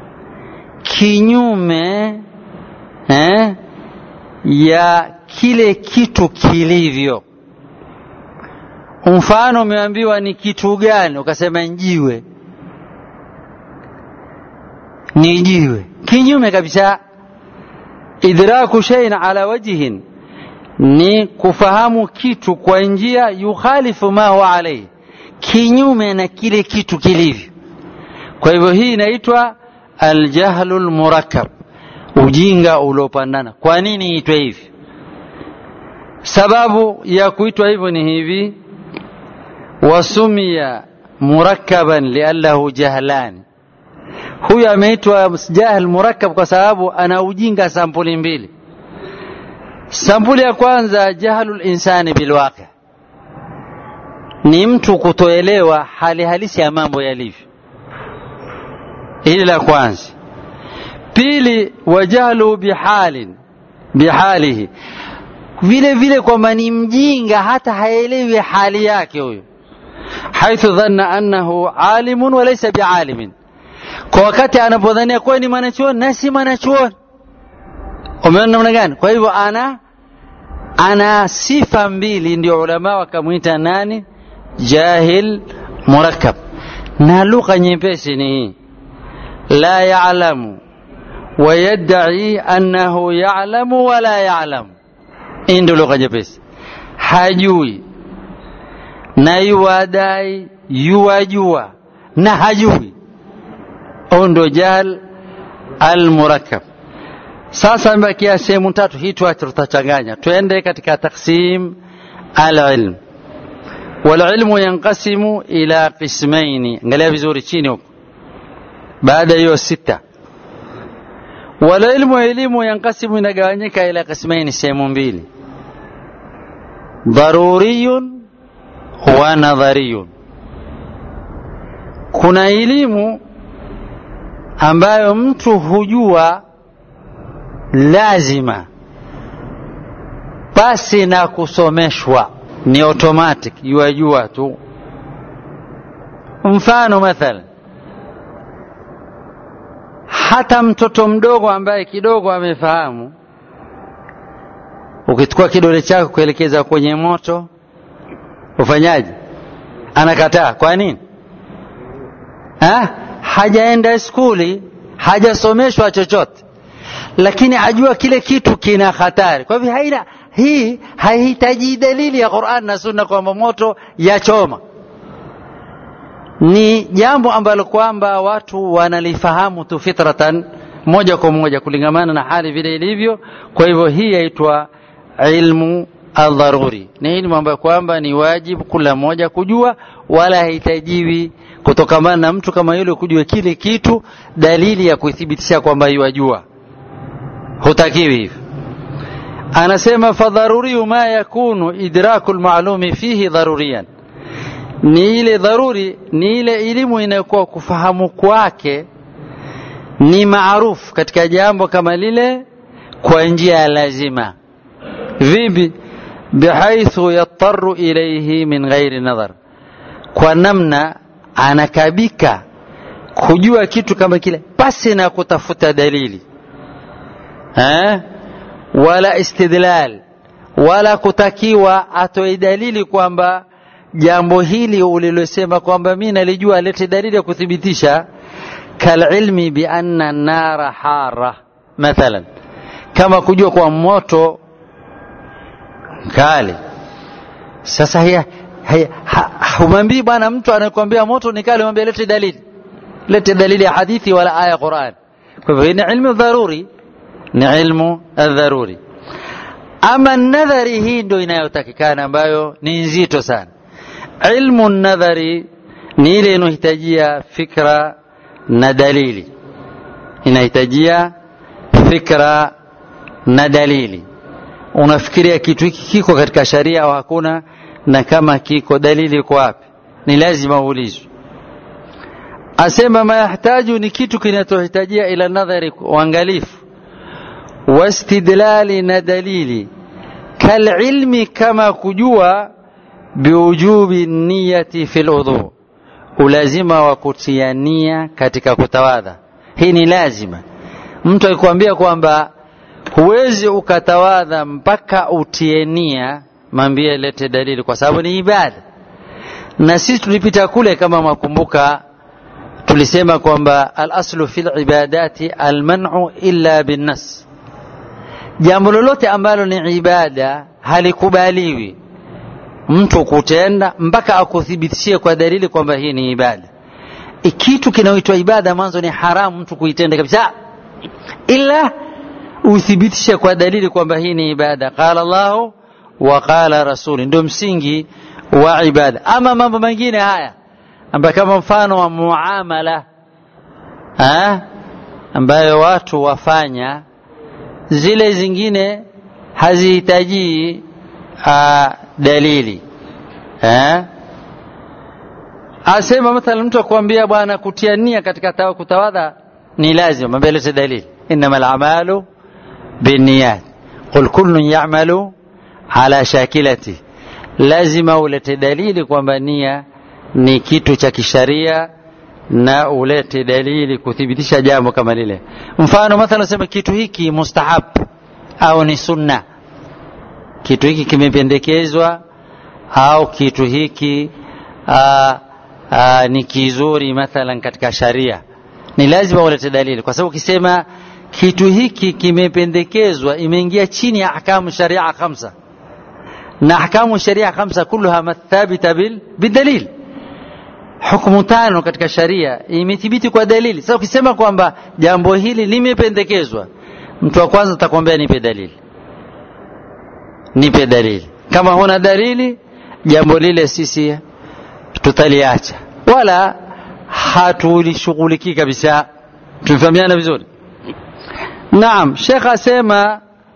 kinyume eh, ya kile kitu kilivyo mfano umeambiwa ni kitu gani ukasema njiwe ni jiwe kinyume kabisa idraku shay'in ala wajhin ni kufahamu kitu kwa njia yukhalifu ma huwa alayhi kinyume na kile kitu kilivyo kwa hivyo hii inaitwa aljahlu lmurakkab ujinga uliopandana kwa nini itwe hivi sababu ya kuitwa hivyo ni hivi wasumia murakkaban liannahu jahlani huyu ameitwa jahl murakkab kwa sababu ana ujinga sampuli mbili sampuli ya kwanza jahlu linsani bilwaqi ni mtu kutoelewa hali halisi ya mambo yalivyo hili la kwanza pili wajahlu bihalin bihalihi vile vile kwamba ni mjinga hata haelewi hali yake huyo haithu dhanna annahu alimun walaysa bialimin kwa wakati anapodhania kuwa ni mwanachuoni na si mwanachuoni umeona namna gani kwa hivyo ana ana sifa mbili ndio ulama wakamwita nani jahil murakkab na lugha nyepesi ni hii la yalamu wayadai annahu yalamu wala yalamu hii ndio lugha nyepesi hajui na yuwadai yuwajua na hajui au ndo jahl almurakkab sasa imebakia sehemu tatu hii tu tutachanganya twende katika taksim alilm walilmu yanqasimu ila qismaini angalia vizuri chini huko baada hiyo sita walilmu elimu yanqasimu inagawanyika ila qismaini sehemu mbili dharuriyun wa nadhariyun kuna elimu ambayo mtu hujua lazima pasi na kusomeshwa ni automatic yuajua tu mfano mathalan hata mtoto mdogo ambaye kidogo amefahamu ukichukua kidole chako kuelekeza kwenye moto ufanyaje anakataa kwa nini ha? hajaenda skuli hajasomeshwa chochote lakini ajua kile kitu kina hatari kwa hivyo haina hii haihitaji dalili ya Qur'an na Sunna kwamba moto yachoma ni jambo ambalo kwamba watu wanalifahamu tu fitratan moja kwa moja kulingamana na hali vile ilivyo kwa hivyo hii yaitwa ilmu aldharuri ni ilmu ambayo kwamba ni wajibu kila mmoja kujua wala hahitajiwi kutokamana na mtu kama yule kujua kile kitu dalili ya kuithibitisha kwamba yuwajua hutakiwi hivyo anasema fadharuriyu ma yakunu idraku lmalumi fihi dharuriyan ni ile dharuri ni ile elimu inayokuwa kufahamu kwake ni maarufu katika jambo kama lile kwa njia ya lazima vipi bihaithu yattaru ilaihi min ghairi nadhar kwa namna anakabika kujua kitu kama kile pasi na kutafuta dalili eh? wala istidlal wala kutakiwa atoe dalili kwamba jambo hili ulilosema kwamba mi nalijua alete dalili ya kuthibitisha kalilmi bianna nara hara mathalan kama kujua kwa moto kali sasa haya, haya, ha, humwambii bwana mtu anayekwambia moto ni kali mwambie lete dalili lete dalili ya hadithi wala aya ya Qur'an kwa hivyo ni ilmu dharuri ni ilmu dharuri ama nadhari hii ndio inayotakikana ambayo ni nzito sana ilmu nadhari ni ile inayohitajia fikra na dalili inahitajia fikra na dalili unafikiria kitu hiki kiko katika sharia au hakuna na kama kiko dalili iko wapi ni lazima uulizwe asema mayahtaju ni kitu kinachohitajia ila nadhari uangalifu wastidlali na dalili kalilmi kama kujua biujubi niyati fi ludhu ulazima wa kutia nia katika kutawadha hii ni lazima mtu akikwambia kwamba huwezi ukatawadha mpaka utie nia mambie lete dalili kwa sababu ni ibada na sisi tulipita kule kama makumbuka tulisema kwamba alaslu fi libadati almanu illa binnas jambo lolote ambalo ni ibada halikubaliwi mtu kutenda mpaka akuthibitishie kwa dalili kwamba hii ni ibada kitu kinaoitwa ibada mwanzo ni haramu mtu kuitenda kabisa ila uthibitishe kwa dalili kwamba hii ni ibada qala llahu wa qala rasuli ndio msingi wa ibada ama mambo mengine haya ambayo kama mfano wa muamala ha? ambayo watu wafanya zile zingine hazihitaji dalili ha? asema mathalan mtu akwambia bwana kutia nia katika kutawadha ni lazima mwambie lete dalili innama alamalu binniyat qul kullun yamalu ala shakilati lazima ulete dalili kwamba nia ni kitu cha kisharia na ulete dalili kuthibitisha jambo kama lile mfano mathalan sema kitu hiki mustahab au ni sunna kitu hiki kimependekezwa au kitu hiki aa, aa, ni kizuri mathalan katika sharia ni lazima ulete dalili kwa sababu ukisema kitu hiki kimependekezwa imeingia chini ya ahkamu sharia khamsa na ahkamu sharia khamsa kulluha mathabita bil bidalil hukumu tano katika sharia imethibiti kwa dalili sasa ukisema kwamba jambo hili limependekezwa mtu wa kwanza atakwambia nipe dalili nipe dalili kama huna dalili jambo lile sisi tutaliacha wala hatulishughulikii kabisa tumefahamiana vizuri naam shekh asema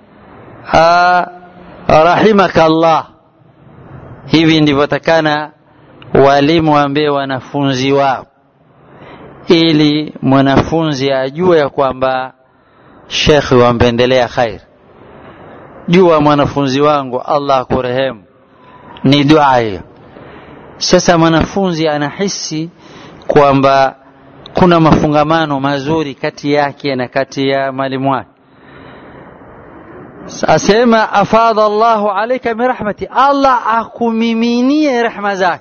rahimaka allah hivi ndivyo takana walimu waambie wanafunzi wao ili mwanafunzi ajue ya kwamba shekhi wampendelea khair jua mwanafunzi wangu allah akurehemu ni dua hiyo sasa mwanafunzi anahisi kwamba kuna mafungamano mazuri kati yake na kati ya mwalimu wake asema afadha Allahu alayka min rahmati, Allah akumiminie rehma zake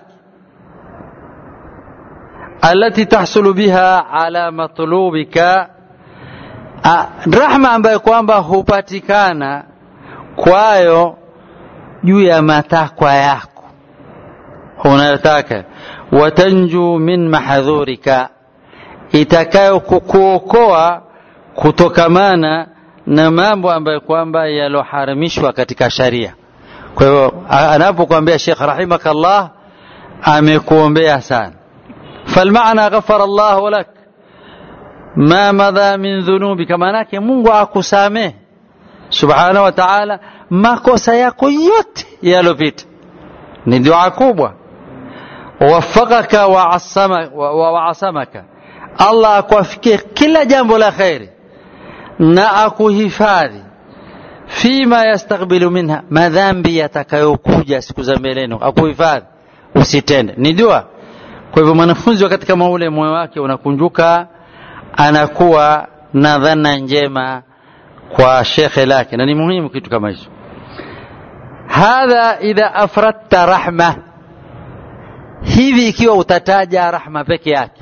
alati tahsulu biha ala matlubika, rahma ambayo kwamba hupatikana kwayo juu ya matakwa yako unayotaka, watanju min mahadhurika, itakayo kukuokoa kutokamana na mambo ambayo kwamba yaloharamishwa katika sharia. Kwa hivyo anapokuambia Sheikh rahimakallah, amekuombea sana. Falmaana ghafara Allahu lak ma madha min dhunubika, maanake Mungu akusamehe subhanahu wa ta'ala makosa yako yote yalopita. Ni dua kubwa. Wafakaka wa asamaka, Allah akuafikie kila jambo la kheri na akuhifadhi fima yastakbilu minha, madhambi yatakayokuja siku za mbeleni, akuhifadhi usitende. Ni dua kwa hivyo mwanafunzi wakati kama ule moyo wake unakunjuka anakuwa na dhana njema kwa shekhe lake na ni muhimu kitu kama hicho hadha idha afradta rahma hivi ikiwa utataja rahma peke yake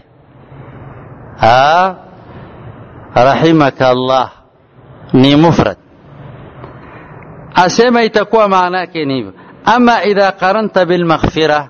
ha rahimaka Allah ni mufrad asema itakuwa maana yake ni hivyo ama idha qaranta bilmaghfira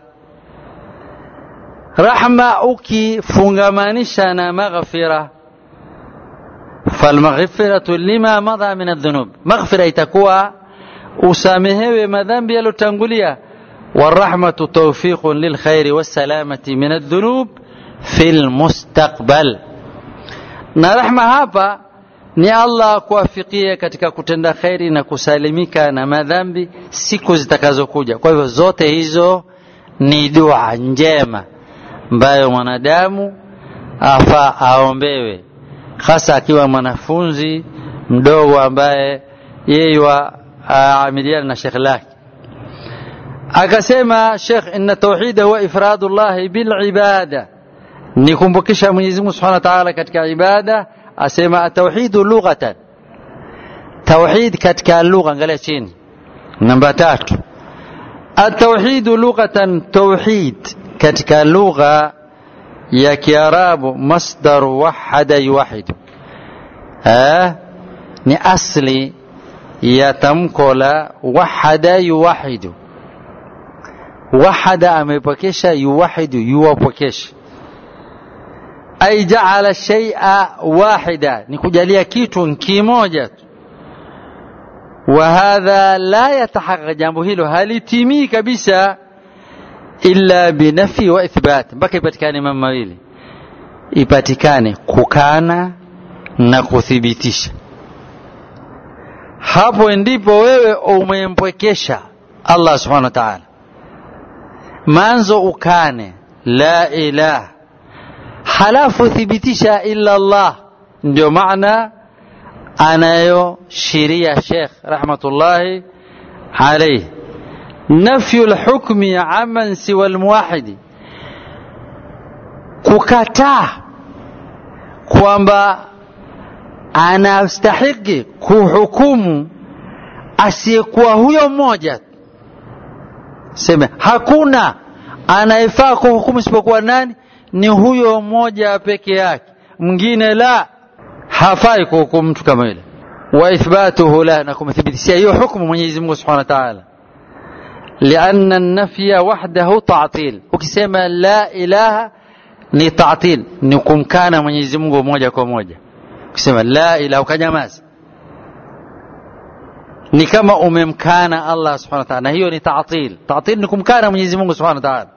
rahma ukifungamanisha na maghfira falmaghfiratu lima madha min adhunub maghfira itakuwa usamehewe madhambi yalotangulia والرحمة توفيق للخير والسلامة من الذنوب في المستقبل na rahma hapa ni Allah kuwafikia katika kutenda kheri na kusalimika na madhambi siku zitakazokuja. Kwa hivyo zote hizo ni dua njema ambayo mwanadamu afaa aombewe, hasa akiwa mwanafunzi mdogo ambaye yeye aamiliana na shekhe lake. Akasema Sheikh, inna tauhida huwa ifradu llahi bilibada, ni kumbukisha Mwenyezi Mungu Subhanahu wa Ta'ala katika ibada. Asema atauhidu lughatan, tauhid katika lugha, angalia chini, namba tatu. Atauhidu lughatan, tauhid katika lugha ya Kiarabu, masdaru wahada yuwahidu, ni asli ya tamko la wahada yuwahidu. Wahada amepokesha, yuwahidu yuwapokesha ay jaala shay'a wahida, ni kujalia kitu kimoja tu. Wa hadha la yatahaqqaq, jambo hilo halitimii kabisa illa binafi wa ithbat, mpaka ipatikane mambo mawili, ipatikane kukana na kuthibitisha. Hapo ndipo wewe umempwekesha Allah subhanahu wa ta'ala. Manzo ukane la ilaha halafu thibitisha illa Allah. Ndio maana anayoshiria Sheikh rahmatullahi alayhi, nafyu lhukmi aman siwa lmuwahidi, kukataa kwamba anastahiki kuhukumu asiyekuwa huyo mmoja. Sema hakuna anayefaa kuhukumu isipokuwa nani? ni huyo mmoja peke yake, mwingine la hafai kuhukumu mtu kama yule. Wa ithbatuhu la, na kumthibitishia hiyo hukumu Mwenyezi Mungu Subhanahu wa Ta'ala, lianna nafya wahdahu ta'til. Ukisema la ilaha ni ta'til, ni kumkana Mwenyezi Mungu moja kwa moja. Ukisema la ilaha ukanyamaza, ni kama umemkana Allah Subhanahu wa Ta'ala, na hiyo ni ta'til. Ta'til ni kumkana Mwenyezi Mungu Subhanahu wa Ta'ala.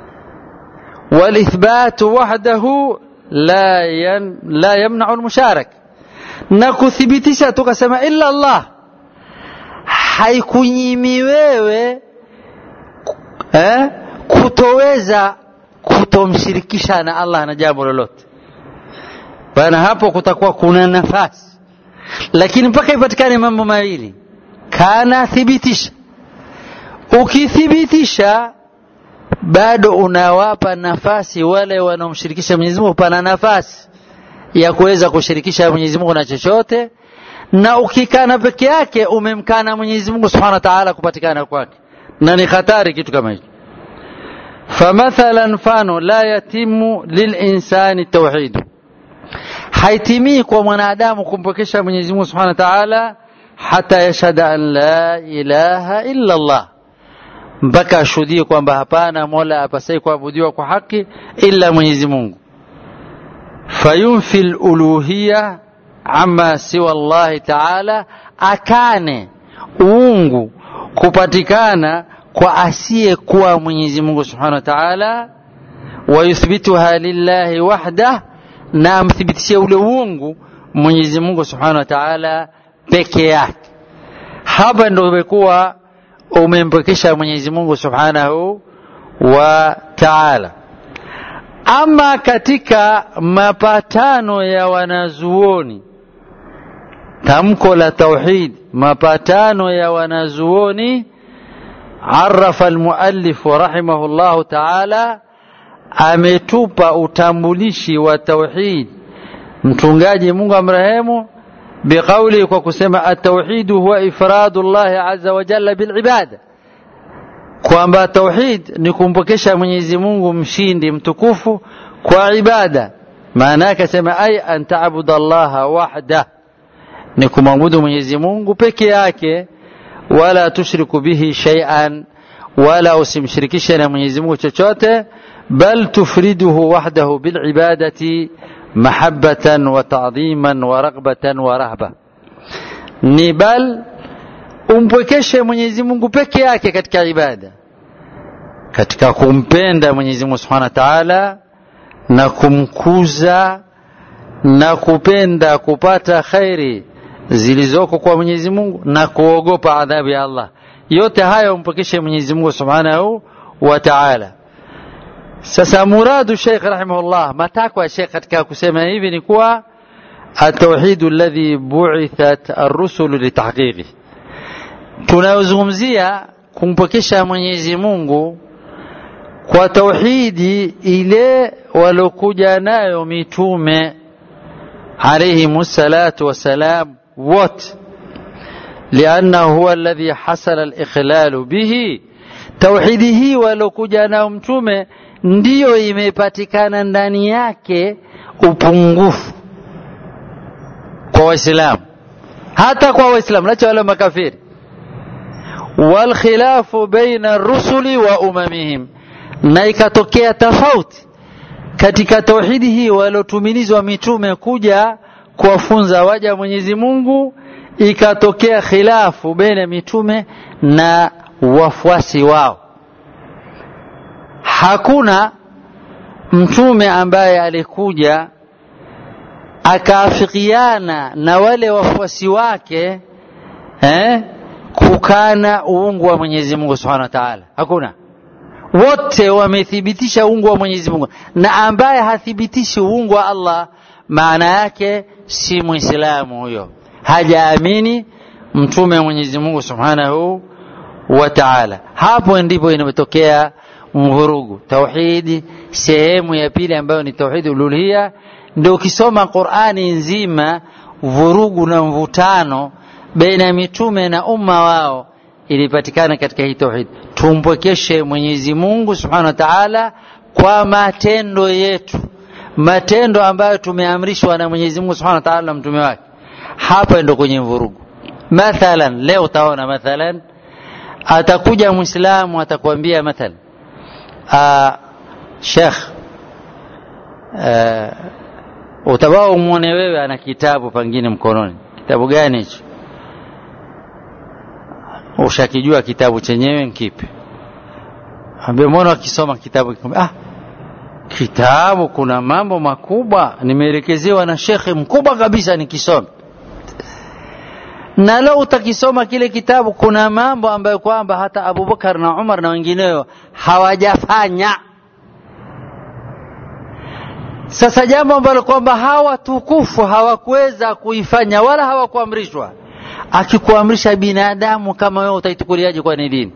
والإثبات وحده لا ين لا يمنع المشارك na kuthibitisha tukasema illa Allah haikunyimi wewe eh, kutoweza kutomshirikisha na Allah na jambo lolote bana, hapo kutakuwa kuna nafasi, lakini mpaka ipatikane mambo mawili, kana thibitisha. Ukithibitisha bado unawapa nafasi wale wanaomshirikisha Mwenyezi Mungu, pana nafasi ya kuweza kushirikisha Mwenyezi Mungu na chochote, na ukikana peke yake umemkana Mwenyezi Mungu Subhanahu wa Ta'ala kupatikana kwake, na ni hatari kitu kama hicho. Famathala, mfano la yatimu lilinsani tauhidu, haitimii kwa mwanadamu kumpokesha Mwenyezi Mungu Subhanahu wa Ta'ala hata yashhada an la ilaha illa Allah mpaka ashuhudie kwamba hapana mola apasai kuabudiwa kwa haki ila Mwenyezi Mungu. Fayunfi luluhiya ama siwa Allahi taala, akane uungu kupatikana kwa asiyekuwa Mwenyezi Mungu subhanahu wa taala, wayuthbituha lillahi wahdah, na amthibitishie ule uungu Mwenyezi Mungu subhanahu wa taala peke yake. Hapa ndo imekuwa umempekesha Mwenyezi Mungu Subhanahu wa Ta'ala. Ama katika mapatano ya wanazuoni, tamko la tauhid, mapatano ya wanazuoni, arafa almuallif rahimahu llahu ta'ala, ametupa utambulishi wa tauhid mtungaji Mungu amrehemu biqauli kwa kusema at-tauhid huwa ifradu Allah azza wa jalla bil ibada kwamba tauhid ni kumpokesha Mwenyezi Mungu mshindi mtukufu kwa ibada maana yake sema ay an ta'budu Allah wahda ni kumwabudu Mwenyezi Mungu peke yake wala tushriku bihi shay'an wala usimshirikishe na Mwenyezi Mungu chochote bal tufriduhu wahdahu bil ibadati mahabbatan wa ta'dhiman wa raghbatan wa rahba ni bal umpwekeshe Mwenyezi Mungu peke yake katika ibada katika kumpenda Mwenyezi Mungu Subhanahu wa Ta'ala na kumkuza na kupenda kupata khairi zilizoko kwa Mwenyezi Mungu na kuogopa adhabu ya Allah yote hayo umpokeshe Mwenyezi Mungu Subhanahu wa Ta'ala sasa muradu Sheikh rahimahullah matakwa ya Sheikh katika kusema hivi ni kuwa التوحيد الذي بعثت الرسل لتحقيقه tunayozungumzia kumpokesha Mwenyezi Mungu kwa tauhidi ile walokuja nayo mitume alayhi salatu wassalam wote لأنه هو الذي حصل الإخلال به tauhidi hii walokuja nao mtume ndiyo imepatikana ndani yake upungufu kwa waislamu hata kwa waislamu lacha wale makafiri walkhilafu baina rusuli wa umamihim na ikatokea tofauti katika tauhidi hii waliotumilizwa mitume kuja kuwafunza waja wa Mwenyezi Mungu ikatokea khilafu baina mitume na wafuasi wao hakuna mtume ambaye alikuja akaafikiana na wale wafuasi wake eh, kukana uungu wa Mwenyezi Mungu Subhanahu wa Ta'ala. Hakuna. Wote wamethibitisha uungu wa Mwenyezi Mungu, na ambaye hathibitishi uungu wa Allah, maana yake si Muislamu huyo, hajaamini mtume wa Mwenyezi Mungu Subhanahu wa Ta'ala. Hapo ndipo inapotokea mvurugu. Tauhidi sehemu ya pili ambayo ni tauhidi uluhia ndio ukisoma Qur'ani nzima vurugu na mvutano baina ya mitume na umma wao ilipatikana katika hii tauhid. Tumpwekeshe Mwenyezi Mungu Subhanahu wa Ta'ala kwa matendo yetu, matendo ambayo tumeamrishwa na Mwenyezi Mungu Subhanahu wa Ta'ala na mtume wake. Hapa ndio kwenye vurugu. Mathalan, leo utaona mathalan, atakuja Muislamu atakwambia mathalan, Sheikh uh, utabaa umwone wewe ana kitabu pengine mkononi. Kitabu gani hicho? Ushakijua kitabu chenyewe nkipi? Ambie mbona wakisoma kitabu ah, kitabu kuna mambo makubwa nimeelekezewa na shekhe mkubwa kabisa nikisome. Na leo utakisoma kile kitabu, kuna mambo ambayo kwamba hata Abubakar na Umar na wengineo hawajafanya. Sasa jambo ambalo kwamba hawa tukufu hawakuweza kuifanya wala hawakuamrishwa, akikuamrisha binadamu kama wewe utaitukuliaje? Kwa ni dini?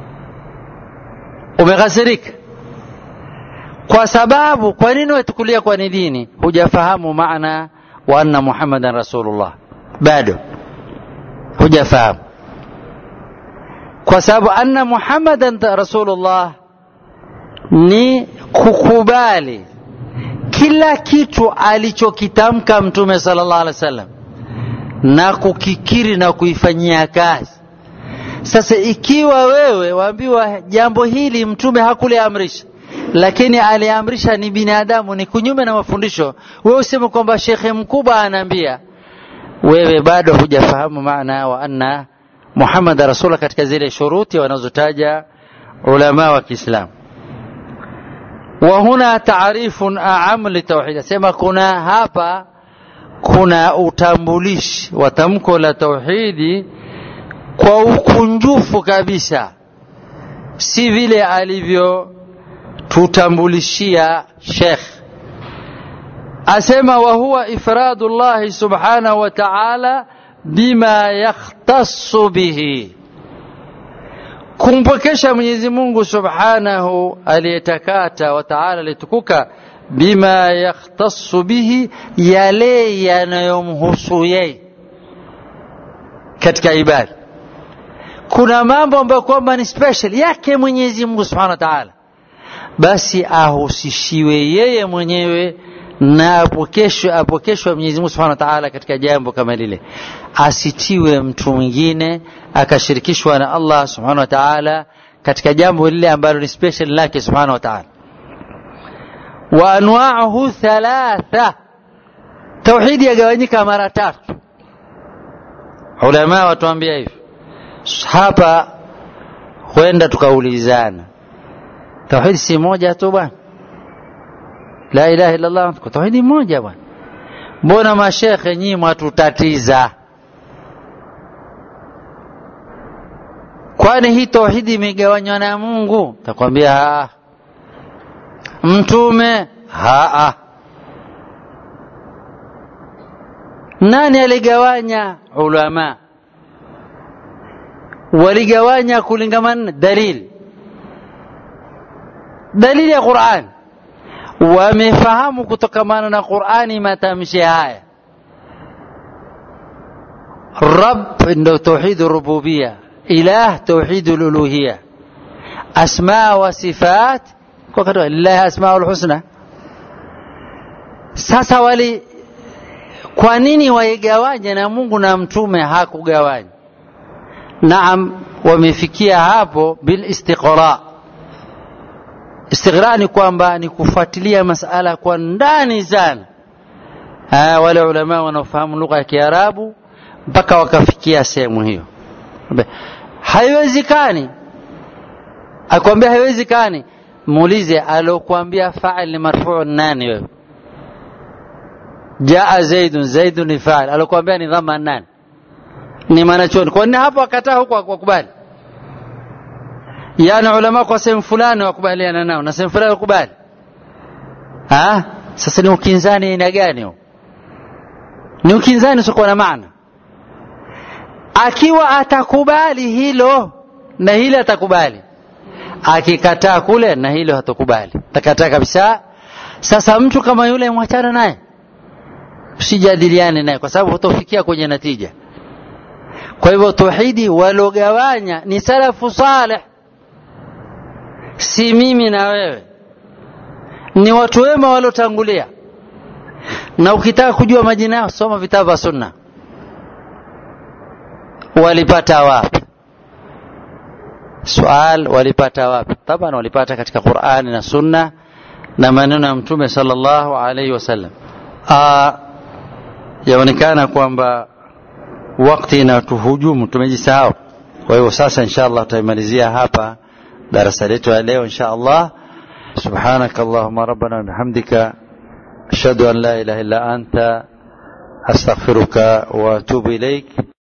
Umeghasirika kwa sababu, kwa nini waitukulia kwa ni dini? Hujafahamu maana wa anna Muhammadan rasulullah, bado hujafahamu, kwa sababu anna Muhammadan rasulullah ni kukubali kila kitu alichokitamka Mtume sallallahu alaihi wasallam na kukikiri na kuifanyia kazi. Sasa ikiwa wewe waambiwa jambo hili Mtume hakuliamrisha, lakini aliamrisha ni binadamu, ni kunyume na mafundisho, wewe useme kwamba shekhe mkubwa anaambia, wewe bado hujafahamu maana wa anna Muhammad rasulullah katika zile shuruti wanazotaja ulama wa Kiislamu wa huna taarifun aam litauhid, asema kuna hapa kuna utambulishi wa tamko la tauhidi kwa ukunjufu kabisa, si vile alivyotutambulishia Sheikh. Asema wa huwa ifradu llahi subhanahu wa ta'ala bima yakhtassu bihi kumpwekesha Mwenyezi Mungu Subhanahu aliyetakata wa Ta'ala alitukuka bima yakhtassu bihi yale yanayomhusu yeye katika ibada kuna mambo ambayo kwamba ni special yake Mwenyezi Mungu Subhanahu wa Ta'ala basi ahusishiwe yeye mwenyewe na apokeshwe apokeshwe Mwenyezi Mungu Subhanahu wa Ta'ala katika jambo kama lile asitiwe mtu mwingine akashirikishwa na Allah Subhanahu wa Ta'ala katika jambo lile ambalo ni special lake Subhanahu wa Ta'ala wa anwa'uhu thalatha tauhidi yagawanyika mara tatu ulama watuambia hivi hapa huenda tukaulizana tauhidi si moja tu bwana la ilaha illa Allah kwa tauhidi moja bwana mbona mashekhe nyinyi mwatutatiza kwani hii tauhidi imegawanywa na Mungu takwambia mtume haa nani aligawanya ulama waligawanya kulingamana dalili dalili ya Qur'an wamefahamu kutokamana na Qur'ani matamshi haya Rabb ndo tauhid rububia ilah tauhid uluhia asma wa sifat kwa kadri lillahi asmaul husna sasa wali kwa nini waigawanye na Mungu na mtume hakugawanya naam wamefikia hapo bil istiqra istiqra ni kwamba ni kufuatilia masala kwa ndani sana ha, wale ulama wanaofahamu lugha ya Kiarabu mpaka wakafikia sehemu hiyo haiwezekani akwambia haiwezekani muulize alokuambia fa'il ni marfu' nani wewe jaa zaidun zaidun ni fa'il alokuambia ni dhamma nani ni manachoni kwa nini hapo akataa huko wakubali yani ulama kwa sehemu fulani wakubaliana nao na sehemu fulani wakubali ah sasa ni ukinzani aina gani huo ni ukinzani usiokuwa na maana akiwa atakubali hilo na hili atakubali akikataa kule na hilo hatakubali takataa kabisa sasa mtu kama yule mwachana naye usijadiliane naye kwa sababu hutofikia kwenye natija kwa hivyo tauhidi walogawanya ni salafu saleh si mimi na wewe ni watu wema waliotangulia na ukitaka kujua majina yao soma vitabu vya sunna walipata wapi swal walipata wapi taban walipata katika qurani na sunna na maneno ya mtume sallallahu alaihi wasallam yaonekana kwamba wakati inatuhujumu tumejisahau kwa hivyo sasa insha allah tutaimalizia hapa darasa letu ya leo insha allah سبحانك اللهم ربنا وبحمدك أشهد أن لا إله إلا أنت أستغفرك وأتوب إليك